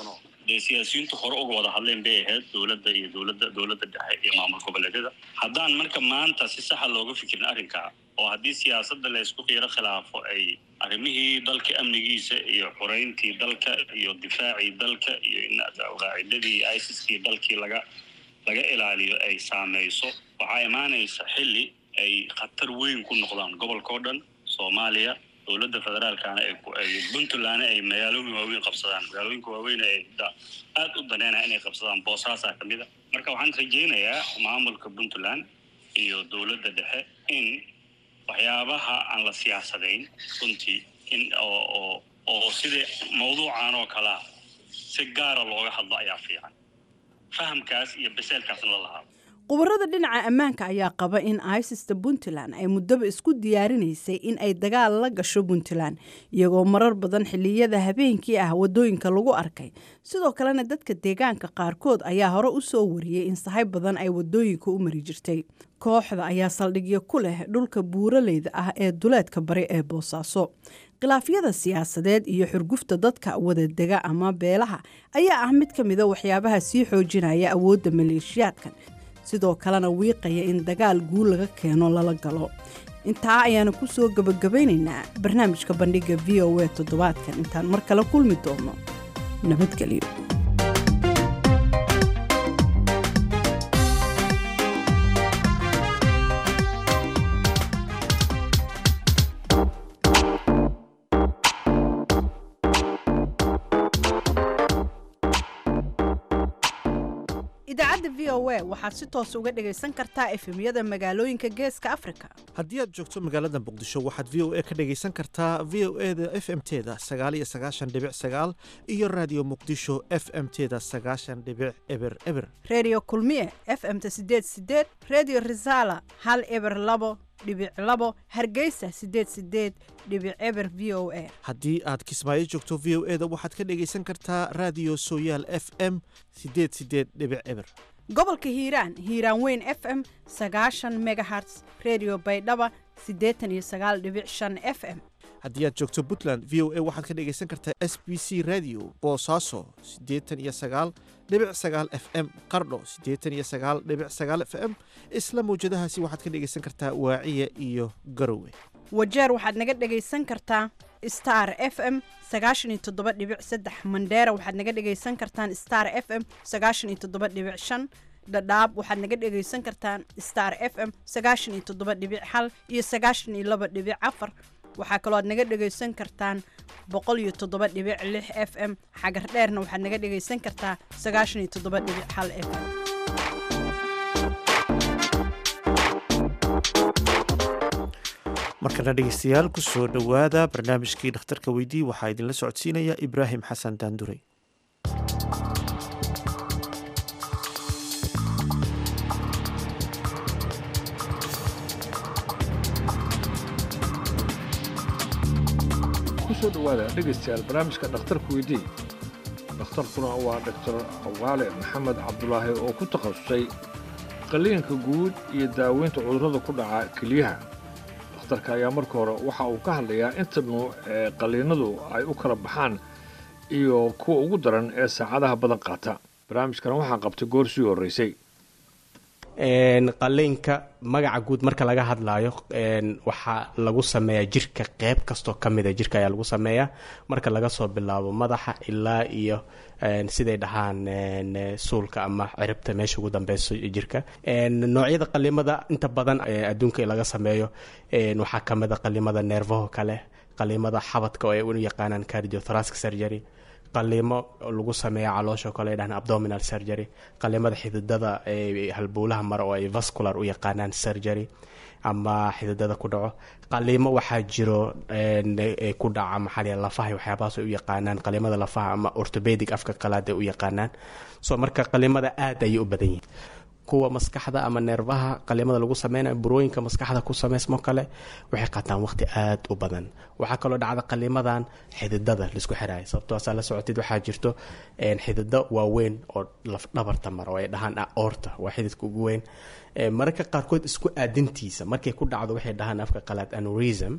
dee siyaasiyiintu hore uga wada hadleen bay ahayd dowladda iyo dowladda dowladda dhexe iyo maamul goboleedyada haddaan marka maanta si saxa looga fikirin arrinkaa oo haddii siyaasadda la isku qiiro khilaafo ay arrimihii dalka amnigiisa iyo xoreyntii dalka iyo difaacii dalka iyo in qaacidadii isiskii dalkii laga laga ilaaliyo ay saameyso waxaa imaanaysa xilli ay khatar weyn ku noqdaan gobolka oo dhan soomaaliya dowladda federaalkana ay puntlandna ay magaalooyin waaweyn qabsadaan magaalooyinka waaweyn ay aad u daneynaya inay qabsadaan boosaasaa ka mid a marka waxaan rajaynayaa maamulka puntland iyo dowladda dhexe in waxyaabaha aan la siyaasadayn runtii in oo oo oo sida mawduucan oo kalea si gaara looga hadlo ayaa fiican fahamkaas iyo baseelkaasna la lahaado khubarada dhinaca ammaanka ayaa qaba in isista puntland ay muddaba isku diyaarinaysay in ay dagaal la gasho puntland iyagoo marar badan xilliyada habeenkii ah wadooyinka lagu arkay sidoo kalena dadka deegaanka qaarkood ayaa hore u soo wariyey in sahay badan ay wadooyinka u mari jirtay kooxda ayaa saldhigyo ku leh dhulka buuraleyda ah ee duleedka bari ee boosaaso khilaafyada siyaasadeed iyo xurgufta dadka wadadega ama beelaha ayaa ah mid ka mida waxyaabaha sii xoojinaya awoodda maleeshiyaadkan sidoo kalena wiiqaya in dagaal guul laga keeno lala galo intaa ayaana ku soo gebagabaynaynaa barnaamijka bandhiga v o a toddobaadkan intaan mar kale kulmi doono nabadgelyo idaacadda v o a waxaad si toos uga dhagaysan kartaa efemyada magaalooyinka geeska afrika haddii aad joogto magaalada muqdisho waxaad v o a ka dhagaysan kartaa v o e da f m teda sagaaliyo sagaashan dhibic sagaal iyo raadiyo muqdisho f m teda sagaashan dhibic eber eber redio kulmiye f m-ta sideed sideed redio resala hal eber labo dhibic labo hargeysa sideed sideed dhibic eber v o a haddii aad kismaayo joogto v o e da waxaad ka dhagaysan kartaa raadiyo sooyaal f m sideed sideed dhibic eber gobolka hiiraan hiiraan weyn f m sagaashan megaherts redio baydhaba siddeetan iyo sagaal dhibic shan f m haddii aad joogto puntland v o a waxaad ka dhagaysan kartaa s b c radio boosaaso siddeetan iyo sagaal dhibic sagaal f m qardho siddeetan iyo sagaal dhibic sagaal f m isla mawjadahaasi waxaad ka dhagaysan kartaa waaciya iyo garowe wajeer waxaad naga dhagaysan kartaa star f m sagaashan iyo toddoba dhibic saddex mandheera waxaad naga dhagaysan kartaan star f m sagaashan iyo toddoba dhibic shan dhadhaab waxaad naga dhagaysan kartaan star f m sagaashan iyo toddoba dhibic hal iyo sagaashan iyo laba dhibic afar waxaa kaloo aad naga dhagaysan kartaan boqol iyo toddoba dhibic lix f m xagar dheerna waxaad naga dhagaysan kartaa sagaashan iyo toddoba dhibic hal f m markana dhegeystayaal ku soo dhowaada barnaamijkii dhakhtarka weydii waxaa idinla socodsiinaya ibraahim xasan daandurey kusoo dhowaada dhegaystayaal barnaamijka dhakhtarka weydii dhakhtarkuna waa dhaktar awaale maxamed cabdulaahi oo ku takhasusay qalliinka guud iyo daaweynta cudurrada ku dhaca keliyaha dhakhtarka ayaa marka hore waxa uu ka hadlayaa inta nuuc ee qalliinadu ay u kala baxaan iyo kuwa ugu daran ee saacadaha badan qaata barnaamijkana waxaa qabtay goor sii horreysay qalliinka magaca guud marka laga hadlaayo waxaa lagu sameeyaa jirka qeyb kastoo ka mida jirka ayaa lagu sameeyaa marka laga soo bilaabo madaxa ilaa iyo siday dhahaan suulka ama ciribta meesha ugu dambeyso jirka noocyada qalimada inta badan adduunka laga sameeyo waxaa kamida qalimada neerfaho kale qalimada xabadka oo ay u yaqaanaan cardiothoracic surgery qaliimo lagu sameeya caloosha kale ay dhahaan abdominal surgery qalimada xididada halbowlaha mare oo ay vascular u yaqaanaan surgery ama xididada ku dhaco qaliimo waxaa jiro ku dhaca maxaa lafaha waxyaabahaas ay u yaqaanaan qalimada lafaha ama orthopedic afka qalaad ay u yaqaanaan so marka qalimada aad ayay u badan yihiin kuwa maskaxda ama neerfaha qalimada lagu sameynayo burooyinka maskaxda ku sameysmo kale waxay qaataan waqti aad u badan waxaa kaloo dhacda qalimadan xididada laisku xiraayo sababtoosaa la socotid waxaa jirto xidido waaweyn oo lafdhabarta mara oo ay dhahaan aorta waa xididka ugu weyn mararka qaarkood isku aadintiisa markay ku dhacdo waxay dhahaan afka qalaad anurism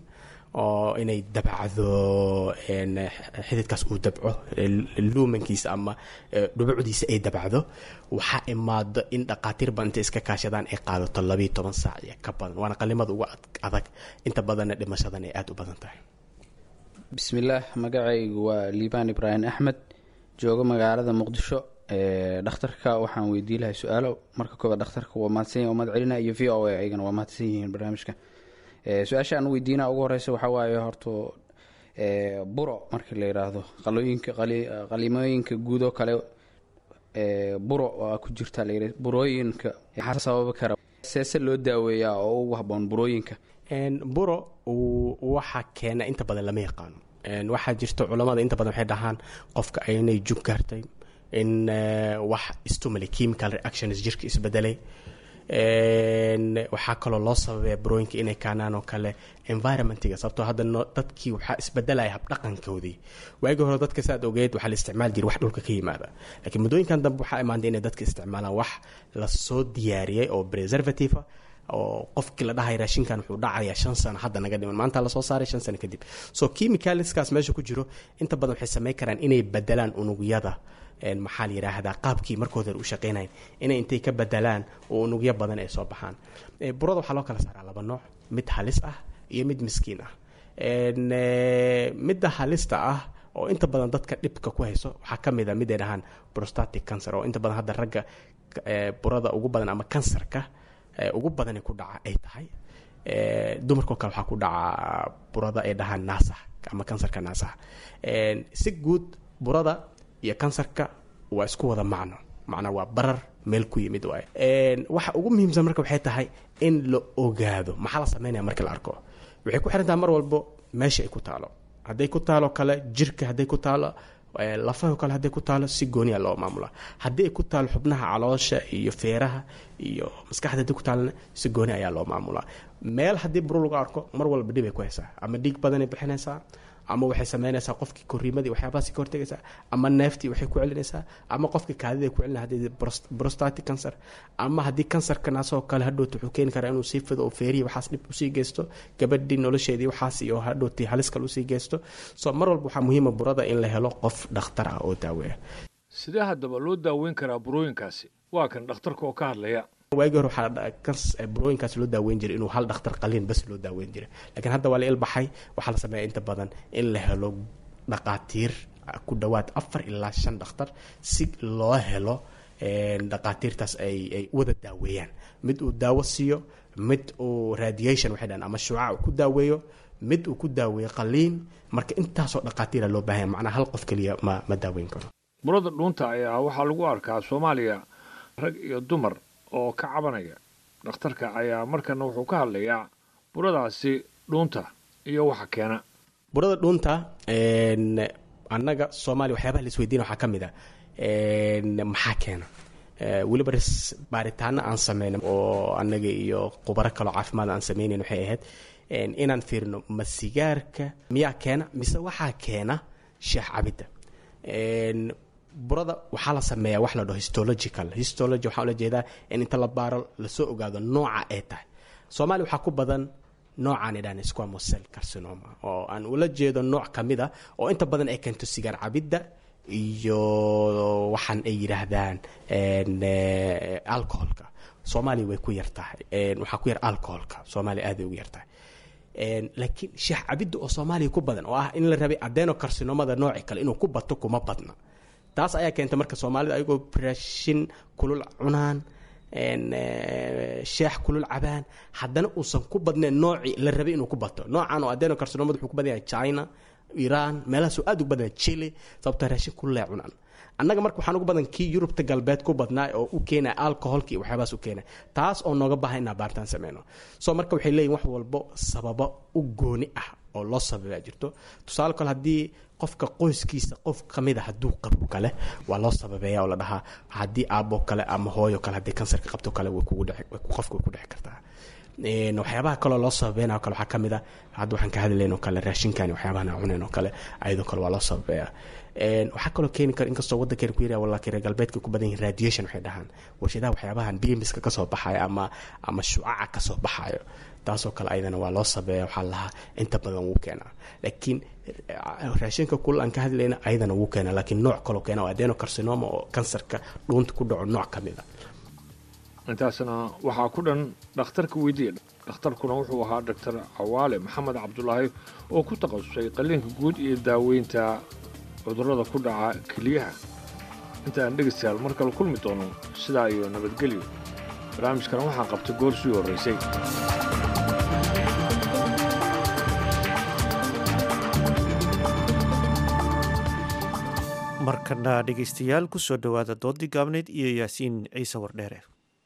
oo inay dabacdo xididkaas uu dabco luumankiisa ama dhubucdiisa ay dabacdo waxaa imaado in dhaqaatiir badan intay iska kaashadaan ay qaadato labayo toban saac iyo ka badan waana qalimada ugu adag inta badanna dhimashadan ay aada u badan tahay bismillaah magacaygu waa liibaan ibraahim axmed joogo magaalada muqdisho dhakhtarka waxaan weydii lahay su-aalo marka koobaad dhakhtarka waa mahadsan mahad celina iyo v o a ayagana waa mahadsan yihiin barnaamijka su-aasha aan weydiina ugu horeysa waxaa waaye horto buro markii la yidhaahdo qalooyinka qalimooyinka guud oo kale buro waa ku jirta layidhi burooyinka maxaa sababi kara seese loo daaweeyaa oo ugu haboon burooyinka buro waxa keena inta badan lama yaqaano waxaa jirta culamada inta badan waxay dhahaan qofka aynay jug gaartay in wax stumally chemical reactions jirka isbedelay waxaa kaloo loo sababaya burooyinka inay kaanaan oo kale environmentiga sababtoo hadda dadkii waxaa isbedelaya habdhaqankoodii waagii hore dadka saad ogeed waxaa la isticmaali jiray wax dhulka ka yimaada laakiin muddooyinkan dambe waxaa imaantay inay dadka isticmaalaan wax lasoo diyaariyay oo preservative oo qofkii la dhahay raashinkan wuxuu dhacayaa shan sano hadda naga dhiman maanta lasoo saaray shan sano kadib so chemicalskaas meesha ku jiro inta badan waxay sameyn karaan inay bedelaan unugyada maxaa la yidhaahdaa qaabkii markooda u shaqeynayn inay intay ka bedelaan oo unugyo badan ay soo baxaan burada waxaa loo kala saaraa laba nooc mid halis ah iyo mid miskiin ah midda halista ah oo inta badan dadka dhibka ku hayso waxaa ka mid a mid ay dhahaan prostatic cancer oo inta badan hadda ragga burada ugu badan ama kansarka ugu badani ku dhaca ay tahay dumarkoo kale waxaa ku dhaca burada ay dhahaan naasaha ama kansarka naasaha si guud burada iyo kansarka waa isku wada macno macnaa waa barar meel ku yimid waay waxa ugu muhiimsan marka waxay tahay in la ogaado maxaa la sameynaya marka la arko waxay ku xirantaha mar walbo meesha ay ku taalo hadday ku taalo kale jirka hadday ku taalo lafaho kale hadday ku taalo si gooniya loo maamula haddii ay ku taalo xubnaha caloosha iyo feeraha iyo maskaxda hadday ku taalona si gooni ayaa loo maamulaa meel haddii buru lagu arko mar walba dhib ay ku haysaa ama dhiig badanay bixinaysaa ama waxay sameynaysaa qofkii koriimadii waxyaabahaasi ka hortegaysaa ama neeftii waxay ku celinaysaa ama qofkii kaadida ku celina haddii prostatic cancer ama haddii kansarka naasoo kale hadhowta wuxuu keeni karaa inuu sii fido oo feerihi waxaas dhib usii geysto gabadhii nolosheedii waxaas iyo hadhowtii halis kale usii geysto so mar walba waxaa muhiima burada in la helo qof dhakhtar ah oo daaweeya sidee haddaba loo daaweyn karaa burooyinkaasi waa kan dhakhtarka oo ka hadlaya waagii hore waxaa burooyinkaas loo daaweyn jiray inuu hal dhakhtar qaliin bas loo daaweyn jiray laakiin hadda waa la ilbaxay waxaa la sameeya inta badan in la helo dhaqaatiir ku dhowaad afar ilaa shan dhakhtar si loo helo dhaqaatiirtaas ay ay wada daaweeyaan mid uu daawo siiyo mid uu radiation waxay dhahan ama shuucac uu ku daaweeyo mid uu ku daaweeyo qaliin marka intaasoo dhaqaatiira loo baahanya macnaa hal qof keliya ma ma daaweyn karo burada dhuunta ayaa waxaa lagu arkaa soomaaliya rag iyo dumar oo ka cabanaya dhakhtarka ayaa markana wuxuu ka hadlayaa buradaasi dhuunta iyo waxa keena burada dhuunta annaga soomaaliya waxyaabaha la isweydiina waxaa ka mid a maxaa keena weliba baaritaano aan sameynay oo annaga iyo khubaro kaloo caafimaad aan sameynayn waxay ahayd inaan fiirino ma sigaarka miyaa keena mise waxaa keena sheex cabidda burada waxaa la sameeyaa wax la dhaho histological histology waxaa ula jeedaa in inta la baaro lasoo ogaado nooca ay tahay soomaaliya waxaa ku badan noocaan idhaan squamosel carcinoma oo aan ula jeedo nooc ka mid a oo inta badan ay keento sigaar cabidda iyo waxaan ay yidhaahdaan alcoholka soomaaliya way ku yar tahay waxaa ku yar alcoholka soomaaliya aaday ugu yar tahay laakiin sheex cabidda oo soomaaliya ku badan oo ah in la rabay adeno carcinomada nooci kale inuu ku bato kuma badna taas ayaa keentay marka soomaalida ayagoo raashin kulul cunaan sheex kulul cabaan haddana uusan ku badnayn noocii la rabay inuu ku bato noocan oo adeno carcinomada wuxuu ku badan yahay china iran meelahaasoo aad ugu badan chile sababtoo raashin kulule cunaan annaga marka waxaan ugu badan kii yurubta galbeed ku badnaa oo u keenaya alcoholka iyo waxyaabahaas u keenaya taas oo nooga baahan inaa baaritaan sameyno so marka waxay leeyihin wax walbo sababo u gooni ah oo loo sababaa jirto tusaale kale haddii qofka qoyskiisa qof kamid a hadduu qabo kale waa loo sababeeya oo la dhahaa haddii aaboo kale ama hooyo kale haddii kansarka qabto kale way kugu dheci qofka way ku dheci kartaa waxyaabaha kaloo loo sababeyn oo kale waxaa ka mid a hadda waxaan ka hadlayn oo kale raashinkan waxyaabahan aan cunayn oo kale ayadoo kale waa loo sababeeya waxaa kaloo keeni kara inkastoo waddankeena ku yirah wallaahi reer galbeedka ku badan yihin radiation waxay dhahaan warshadaha waxyaabahan bimiska kasoo baxayo ama ama shucaca kasoo baxayo taasoo kale ayadana waa loo sabeeya waxaa lahaa inta badan wuu keenaa laakiin raashinka kul aan ka hadlayna ayadana wuu keenaa laakiin nooc kaloo keena oo adenocarcinoma oo kansarka dhuunta ku dhaco nooc ka mid a intaasna waxaa ku dhan dhakhtarka weydiiya dhakhtarkuna wuxuu ahaa doctor cawaale maxamed cabdulaahi oo ku takhasusay qalliinka guud iyo daaweynta cudurrada ku dhaca keliyaha inta aan dhegaystayaal mar kale kulmi doono sidaa iyo nabadgelyo barnaamijkan waxaa qabtay goor sii horraysay markana dhegaystayaal ku soo dhowaada doodii gaabneyd iyo yaasiin ciise wardheere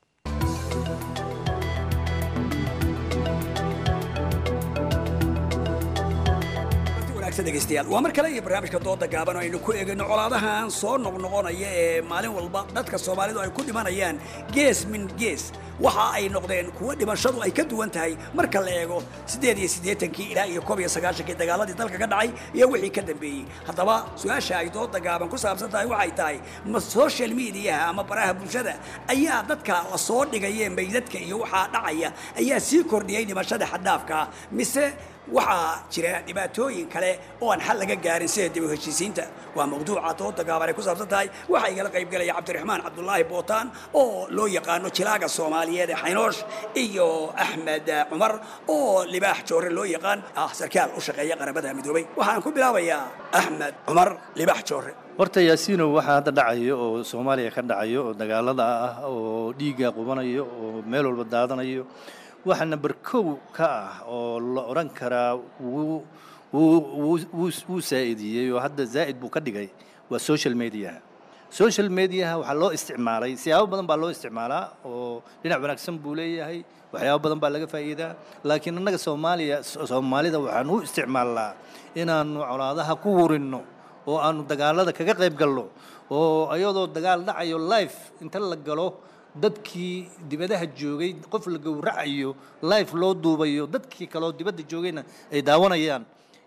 degeystayaal waa mar kale iyo barnaamijka dooda gaaban oo aynu ku eegayno colaadahan soo noqnoqonaya ee maalin walba dadka soomaalidu ay ku dhimanayaan gees min gees waxa ay noqdeen kuwo dhimashadu ay ka duwan tahay marka la eego siddeed iyo siddeetankii ilaa iyo koob iyo sagaashankii dagaaladii dalka ka dhacay iyo wixii ka dambeeyey haddaba su-aasha ay dooda gaaban ku saabsan tahay waxay tahay ma social mediaha ama baraha bulshada ayaa dadka la soo dhigayee meydadka iyo waxaa dhacaya ayaa sii kordhiyey dhimashada xadhaafka mise waxaa jira dhibaatooyin kale oo aan xal laga gaarin sida dib u heshiisiinta waa mawduuca dooda gaaban ay ku saabsan tahay waxaa igala qaybgelaya cabdiraxmaan cabdulaahi bootaan oo loo yaqaano jilaaga soomaaliyeed ee xaynoosh iyo axmed cumar oo libaax joore loo yaqaan ah sarkaal u shaqeeya qaramada midoobay waxaan ku bilaabayaa axmed cumar libaax joore horta yaasiino waxaa hadda dhacayo oo soomaaliya ka dhacayo oo dagaalada ah oo dhiigga qubanayo oo meel walba daadanayo waxa number kow ka ah oo la odhan karaa wuu wuu saa'idiyey oo hadda zaa'id buu ka dhigay waa social mediaha social mediaha waxaa loo isticmaalay siyaabo badan baa loo isticmaalaa oo dhinac wanaagsan buu leeyahay waxyaabo badan baa laga faa'iidaa laakiin annaga soomaaliya soomaalida waxaan u isticmaalnaa inaannu colaadaha ku wurinno oo aanu dagaalada kaga qayb galno oo iyadoo dagaal dhacayo life inta la galo dadkii dibadaha joogay qof la gowracayo life loo duubayo dadkii kaleo dibadda joogayna ay daawanayaan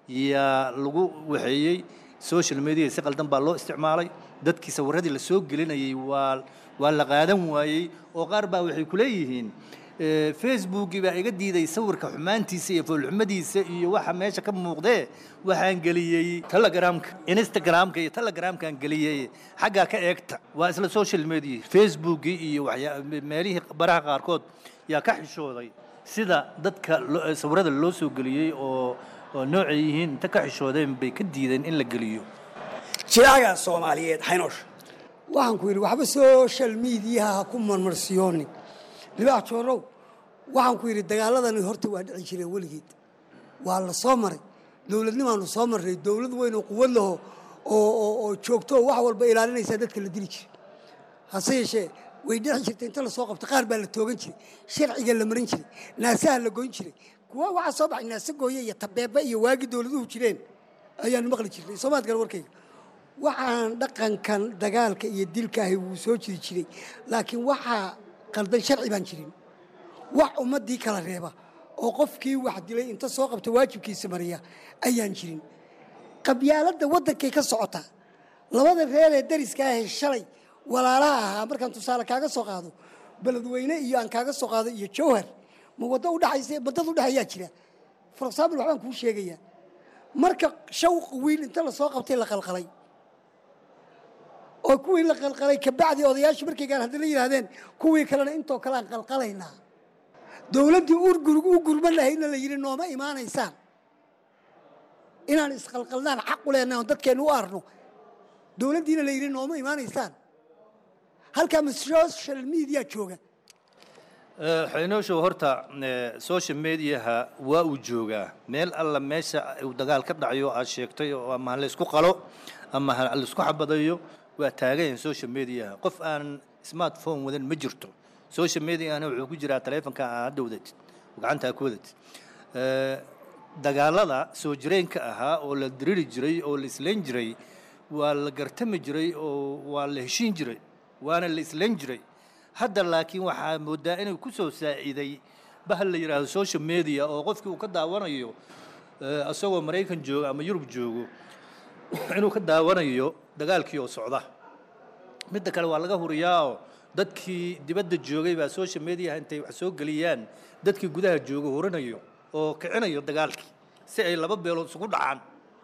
yaa lagu waxeeyey social media si qaldan baa loo isticmaalay dadkii sawirradii la soo gelinayay waa waa la qaadan waayey oo qaar baa waxay ku leeyihiin facebookii baa iga diiday sawirka xumaantiisa iyo foolxumadiisa iyo waxa meesha ka muuqdee waxaan geliyey telegramka instagramka iyo telegramkaan geliyey xaggaa ka eegta waa isla social media facebookii iyo waxyaa meelihii baraha qaarkood yaa ka xishooday sida dadka sawirada loo soo geliyey oo oo noocay yihiin inta ka xishoodeen bay ka diideen in la geliyo jilaaga soomaaliyeed xaynoosh waxaan ku yidhi waxba social mediaha ha ku marmarsiyoonin libaax joorow waxaan ku yidhi dagaaladani horta waa dhici jireen weligeed waa la soo maray dowladnimaanu soo marnay dowlad weyn oo quwad laho oo joogto oo wax walba ilaalinaysaa dadka la dili jiray hase yeeshee way dhici jirtay inta lasoo qabto qaar baa la toogan jiray sharciga la marin jiray naasaha la goyn jiray kuwa waxaa soo baxay naase gooye iyo tabeebe iyo waagi dowladuhu jireen ayaanu maqli jirnay soomaad gale warkayga waxaan dhaqankan dagaalka iyo dilkaahi wuu soo jiri jiray laakiin waxaa qaldan sharci baan jirin wax ummaddii kala reeba oo qofkii wax dilay inta soo qabta waajibkiisa mariya ayaan jirin qabyaaladda waddankay ka socotaa labada reer ee dariska ahee shalay walaalaha ahaa markaan tusaale kaaga soo qaado beledweyne iyo aan kaaga soo qaado iyo jawhar ma waddo udhexaysa waddada udhexayaa jira for example waxbaan kuu sheegayaa marka shawq wiil inta lasoo qabtay la qalqalay oo kuwii la qalqalay kabacdi odayaashii markaygaan haddana yidhaahdeen kuwii kalena intoo kale aan qalqalaynaa dowladdii u gurman lahaydna la yidhi nooma imaanaysaan inaan isqalqalnaan xaq u leenahay oon dadkeenna u arno dowladdiina la yidhi nooma imaanaysaan halkaa ma social media jooga xaynooshow horta social mediaha waa uu joogaa meel alla meesha uu dagaal ka dhacayo aad sheegtay oo ama ha laysku qalo ama ha laysku xabadayo waa taagayan social mediaha qof aan smartphone wadan ma jirto social mediahana wuxuu ku jiraa taleefonka aa hadda wadatid gacantaa ku wadatid dagaalada soo jireenka ahaa oo la diriri jiray oo la islayn jiray waa la gartami jiray oo waa la heshiin jiray waana la islayn jiray hadda laakiin waxaa moodaa inuu ku soo saaciiday bahal la yidhaahdo social media oo qofkii uu ka daawanayo eh, isagoo maraykan jooga ama yurub joogo inuu ka daawanayo dagaalkii oo socda midda kale waa laga huriyaa oo dadkii dibadda joogay baa social media intay wax soo geliyaan dadkii gudaha jooga hurinayo oo kicinayo dagaalkii si ay laba beelood isugu dhacaan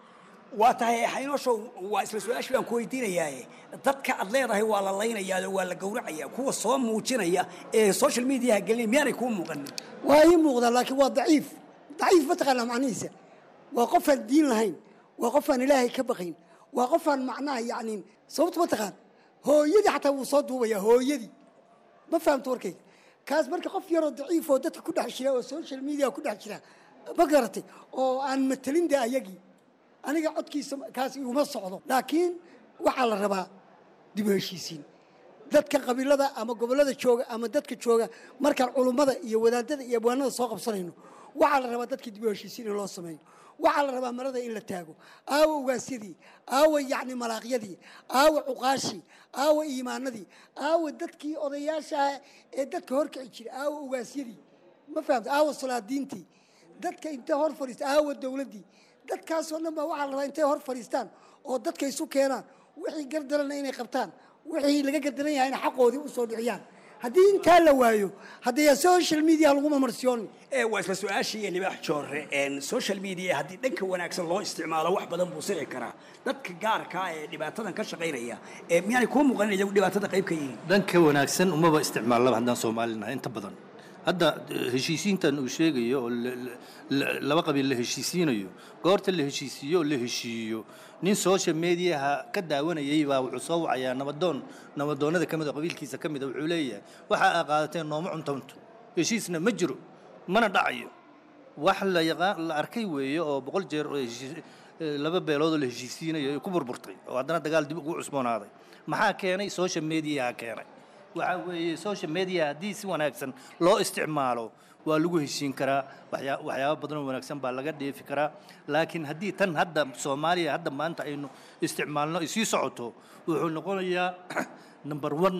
waa tahay xaynooshow waa isla su-aashii baan ku weydiinayaaye dadka aad leedahay waa la laynayaa oo waa la gowracaya kuwa soo muujinaya ee social mediaha gelinaya miyaanay kuu muuqanin waa ii muuqdaa laakiin waa daciif daciif mataqaanaa macnihiisa waa qofaan diin lahayn waa qofaan ilaahay ka baqayn waa qofaan macnaha yacni sababta mataqaan hooyadii xataa wuu soo duubayaa hooyadii ma fahamto warkayga kaas marka qof yaroo daciif oo dadka ku dhex jira oo social media ku dhex jira ma garatay oo aan matelin de ayagii aniga codkiisa kaas iguma socdo laakiin waxaa la rabaa dib u heshiisiin dadka qabiilada ama gobollada jooga ama dadka jooga markaan culummada iyo wadaadada iyo abwaanada soo qabsanayno waxaa la rabaa dadka dib u heshiisiin in loo sameeyo waxaa la rabaa marada in la taago aawa ugaasyadii aawa yacni malaaqyadii aawa cuqaashii aawa iimaanadii aawa dadkii odayaasha ee dadka horkici jiray aawa ugaasyadii ma fahamta aawa salaadiintii dadka intay hor fadhiista aawa dowladdii dadkaasoo dhan baa waxaa la rabaa intay hor fadhiistaan oo dadka isu keenaan wixii gardarana inay qabtaan wixii laga gardaran yahayna xaqoodii u soo dhiciyaan haddii intaa la waayo haddee social media laguma marsiyooni ee waa isla su-aashii libaax joore een social media haddii dhanka wanaagsan loo isticmaalo wax badan buu sici karaa dadka gaarka ah ee dhibaatadan ka shaqaynaya ee miyaanay kuu muuqanin iyagu dhibaatada qayb ka yihiin dhanka wanaagsan umaba isticmaalaba haddaan soomaalinahay inta badan hadda eh, heshiisiintan uu sheegayo oo la- la- la- laba qabiil la heshiisiinayo goorta la heshiisiiyo oo la heshiiyo nin social mediaha ka daawanayay baa wuxuu soo wacayaa nabadoon nabadoonnada ka mid a qabiilkiisa ka mid a wuxuu leeyahay waxa aa qaadateen nooma cuntanto heshiisna ma jiro mana dhacayo wax la yaqaan la arkay weeye oo boqol jeer oo heshiis- eh, laba beelood oo la heshiisiinayo ay ku burburtay oo haddana dagaal dib ugu cusboonaaday maxaa keenay social mediaha keenay waxaa weeye social media haddii si wanaagsan loo isticmaalo waa lagu heshiin karaa waxyaa waxyaabo badan oo wanaagsan baa laga dheefi karaa laakiin haddii tan hadda soomaaliya hadda maanta aynu isticmaalno ay sii socoto wuxuu noqonayaa number one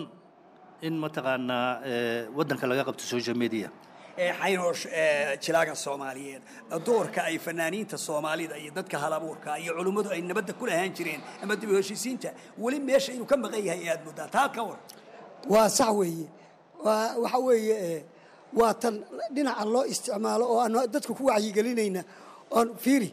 in mataqaanaa eh, waddanka laga qabto social media ee xaynoosh ee jilaaga soomaaliyeed doorka ay fanaaniinta soomaalida iyo dadka halabuurka iyo culummadu ay nabadda ku lahaan jireen ama dib u heshiisiinta weli meesha inuu ka maqan yahay aad muddaa taa ka war waa sax weeye waa waxa weeye eh, waa tan dhinaca loo isticmaalo oo aan dadka ku wacyigelinayna oon fiiri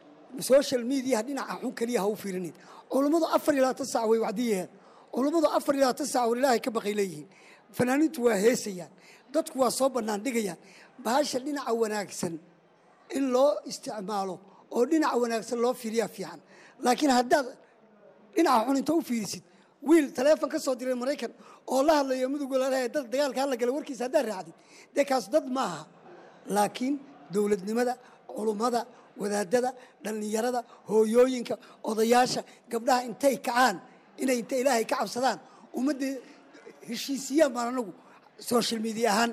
social media dhinaca xun keliya ha u fiirinin culummadu afar iyo labaatan sac way wacdiyeen culummadu afar iyo labaatan sac war ilaahay ka baqay leeyihiin fanaaniintu waa heesayaan dadku waa soo bannaan dhigayaan bahasha dhinaca wanaagsan in loo isticmaalo oo dhinaca wanaagsan loo fiiriyaa fiican laakiin haddaad dhinaca xun inta u fiirisid wiil taleefon ka soo diray maraykan oo la hadlayo mudug walaalaha dad dagaalka hala gala warkiisa haddaad raacdid dee kaas dad maaha laakiin dowladnimada culummada wadaadada dhallinyarada hooyooyinka odayaasha gabdhaha intay kacaan inay inta ilaahay ka cabsadaan ummadda heshiisiyaan baan anagu social media ahaan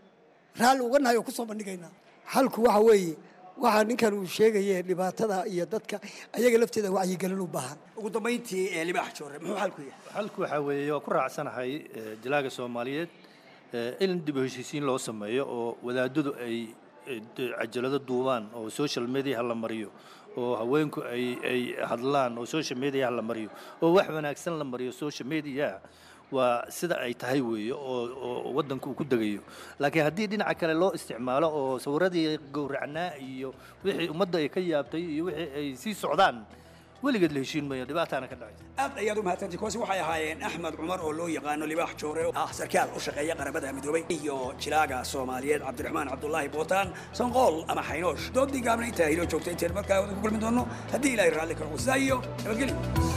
raalli uga nahay oo ku soo bandhigaynaa xalku waxa weeye waxaa ninkan uu sheegaye dhibaatada iyo dadka ayaga lafteeda wacyigelin u baahan ugu dambayntii ee libaax joore muxuu xalku yahay xalku waxaa weeye waa ku raacsanahay eh, jalaaga soomaaliyeed eh, in dib u heshiisiin loo sameeyo oo wadaadadu ay eh, d- cajalado duubaan oo social media la mariyo oo haweenku ay ay hadlaan oo social media la mariyo oo wax wanaagsan la mariyo social media waa sida ay tahay weeye oo oo waddanku uu ku degayo laakiin haddii dhinaca kale loo isticmaalo oo sawiradii gowracnaa iyo wixii ummadda ay ka yaabtay iyo wixii ay sii socdaan weligeed la heshiin mayo dhibaataana ka dhacaysa aad ayaad u mahadsantii kuwaasi waxay ahaayeen axmed cumar oo loo yaqaano libaax joore oo ah sarkaal u shaqeeya qaramada midoobay iyo jilaaga soomaaliyeed cabdiraxmaan cabdulaahi bootaan sanqool ama xaynoosh doodii gaabna intaa hiloo joogtay inteen markaa wada ku kulmi doono haddii ilaahay raalli karo wasaa iyo nabadgelyo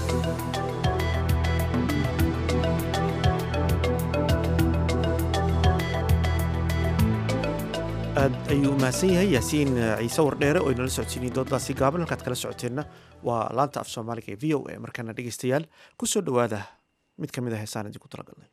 aad ayuu u mahadsan yahay yaasiin ciise wardheere oo inala socodsiinayay dooddaasi gaaban halkaad kala socoteenna waa laanta af soomaaliga ee v o a markaana dhegeystayaal ku soo dhowaada mid ka mid a heesaan idinku talagalnay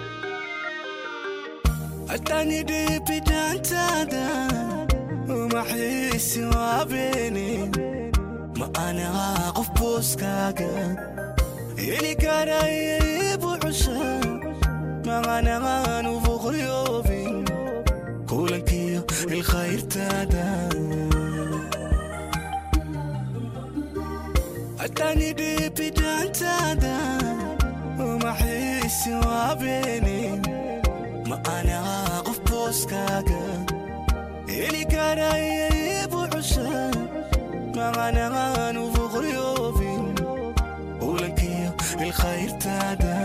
Atani de pidantada Uma ubaxiisi waabeene ma anaha qof booskaaga heli karaya ibucusha maqanahaan ufuqriyoobin kulankiyo ilkhayrtaada hatani dhibidaantaada umaxiisi waabeene ma anaha qof booskaaga heli karaya ibucusha maqanahaan ufuqriyoobin kulankiyo ilkhayrtaada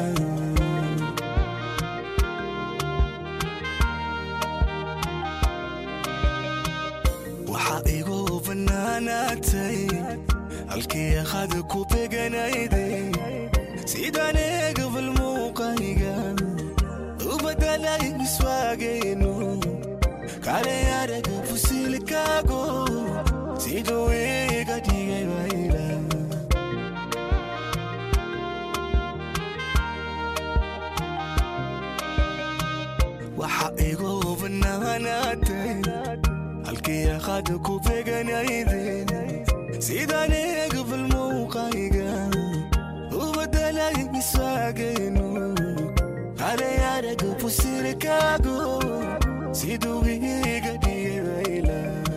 waxaa igu bannaanaatay halkii akhad ku beganayday sidaan eegabal muuqayga u badalay miswaagaynu kale araga fusilkaago siduu iga dhigay wayla waxaa igu bannaanaatay halkii akhad ku beganayday sidaan eegabal muuqayga u badalay miswaagaynu kale araga fusilkaago siduu iga dhigay wayla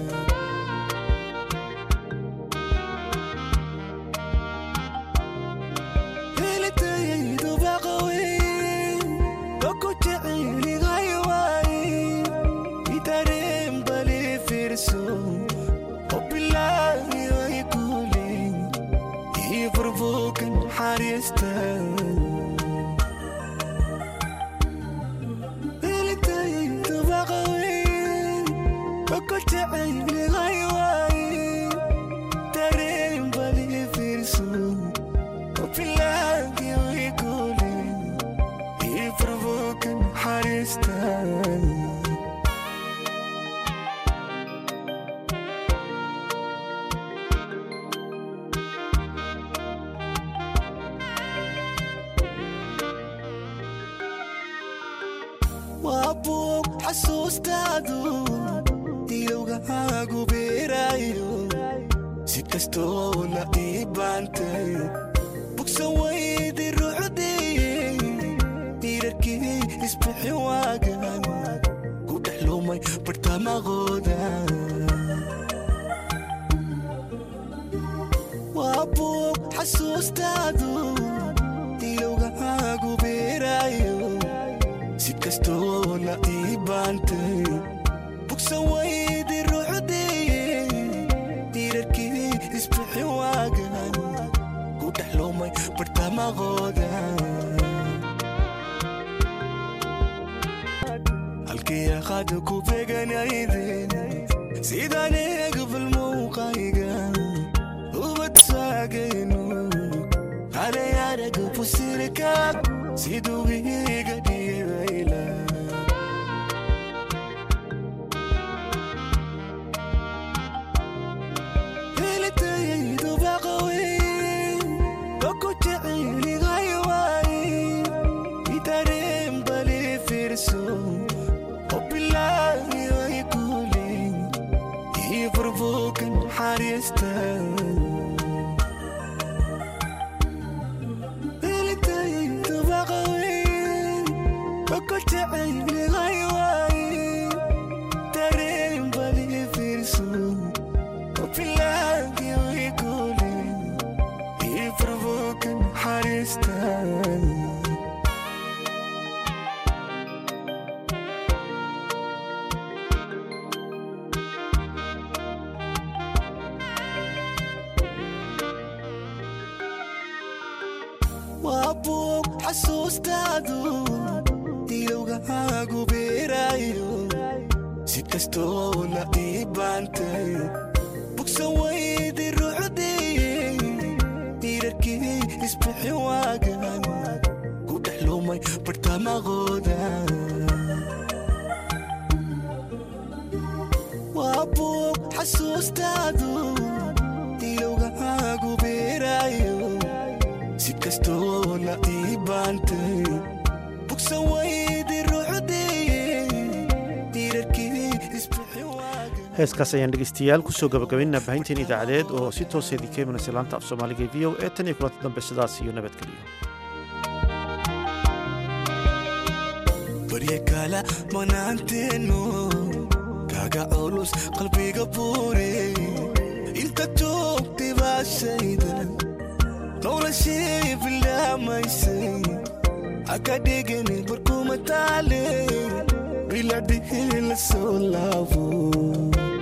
helitayaydu baqawey oku jecelihay waay itareen bali fiirso obilaayo ikuli ii furbuukan xariista helitayaydu baqawey oku jecelihay waay tareen bali fiirso obilaayo ikuli ii furbuukan xariista waa buug xasuustaadu ilowgahaagu beeraayo si kastoo la ii baantay bugsan weydi ruucdii diirarkii isbixi waagan ku dhex lumay bartamaqooda waa buug xasuustaadu ilowgahaagu beeraayo si kastoo la ii baantay bugsan weydi ruucdii diirarkii isbixi waagan ku dhex lumay bartamaqooda halkii akhad ku beganayden sidaan eegabal muuqayga ubad saagaynu kale araga fusilkaag siduu iga dhigay wayla helitayaydu baqawey oku jecelihay waay itareen bali fiirso obilaayo ikuli ii furbuukan xariista helitayaydu baqawey oku jecelihay waay tareen bali fiirso obilaayo ikuli ii furbuukan xariista waa buug xasuustaadu ilowgahaagu beeraayo si kastoo la ii baantay bugsan weydi ruucdii diirarkii isbixi waagan ku dhex lumay bartamaqooda waa buug xasuustaadu ilowgahaagu beeraayo si kastoo la ii baantay bugsan weydi ruucdii diirarkii heeskaas ayaan dhegeystayaal kusoo gabagabaynaa baahinteen idaacadeed oo si tooseedii ka imanaysa laanta af soomaaliga v o e tan iyo kulanta dambe sidaas iyo nabadgeliyo barya kala manaanteenu kaaga culus qalbiga buure inta joogtay baashayda noloshii bilaamaysay haka dhigani barkuma taale biladhihi la soo laabo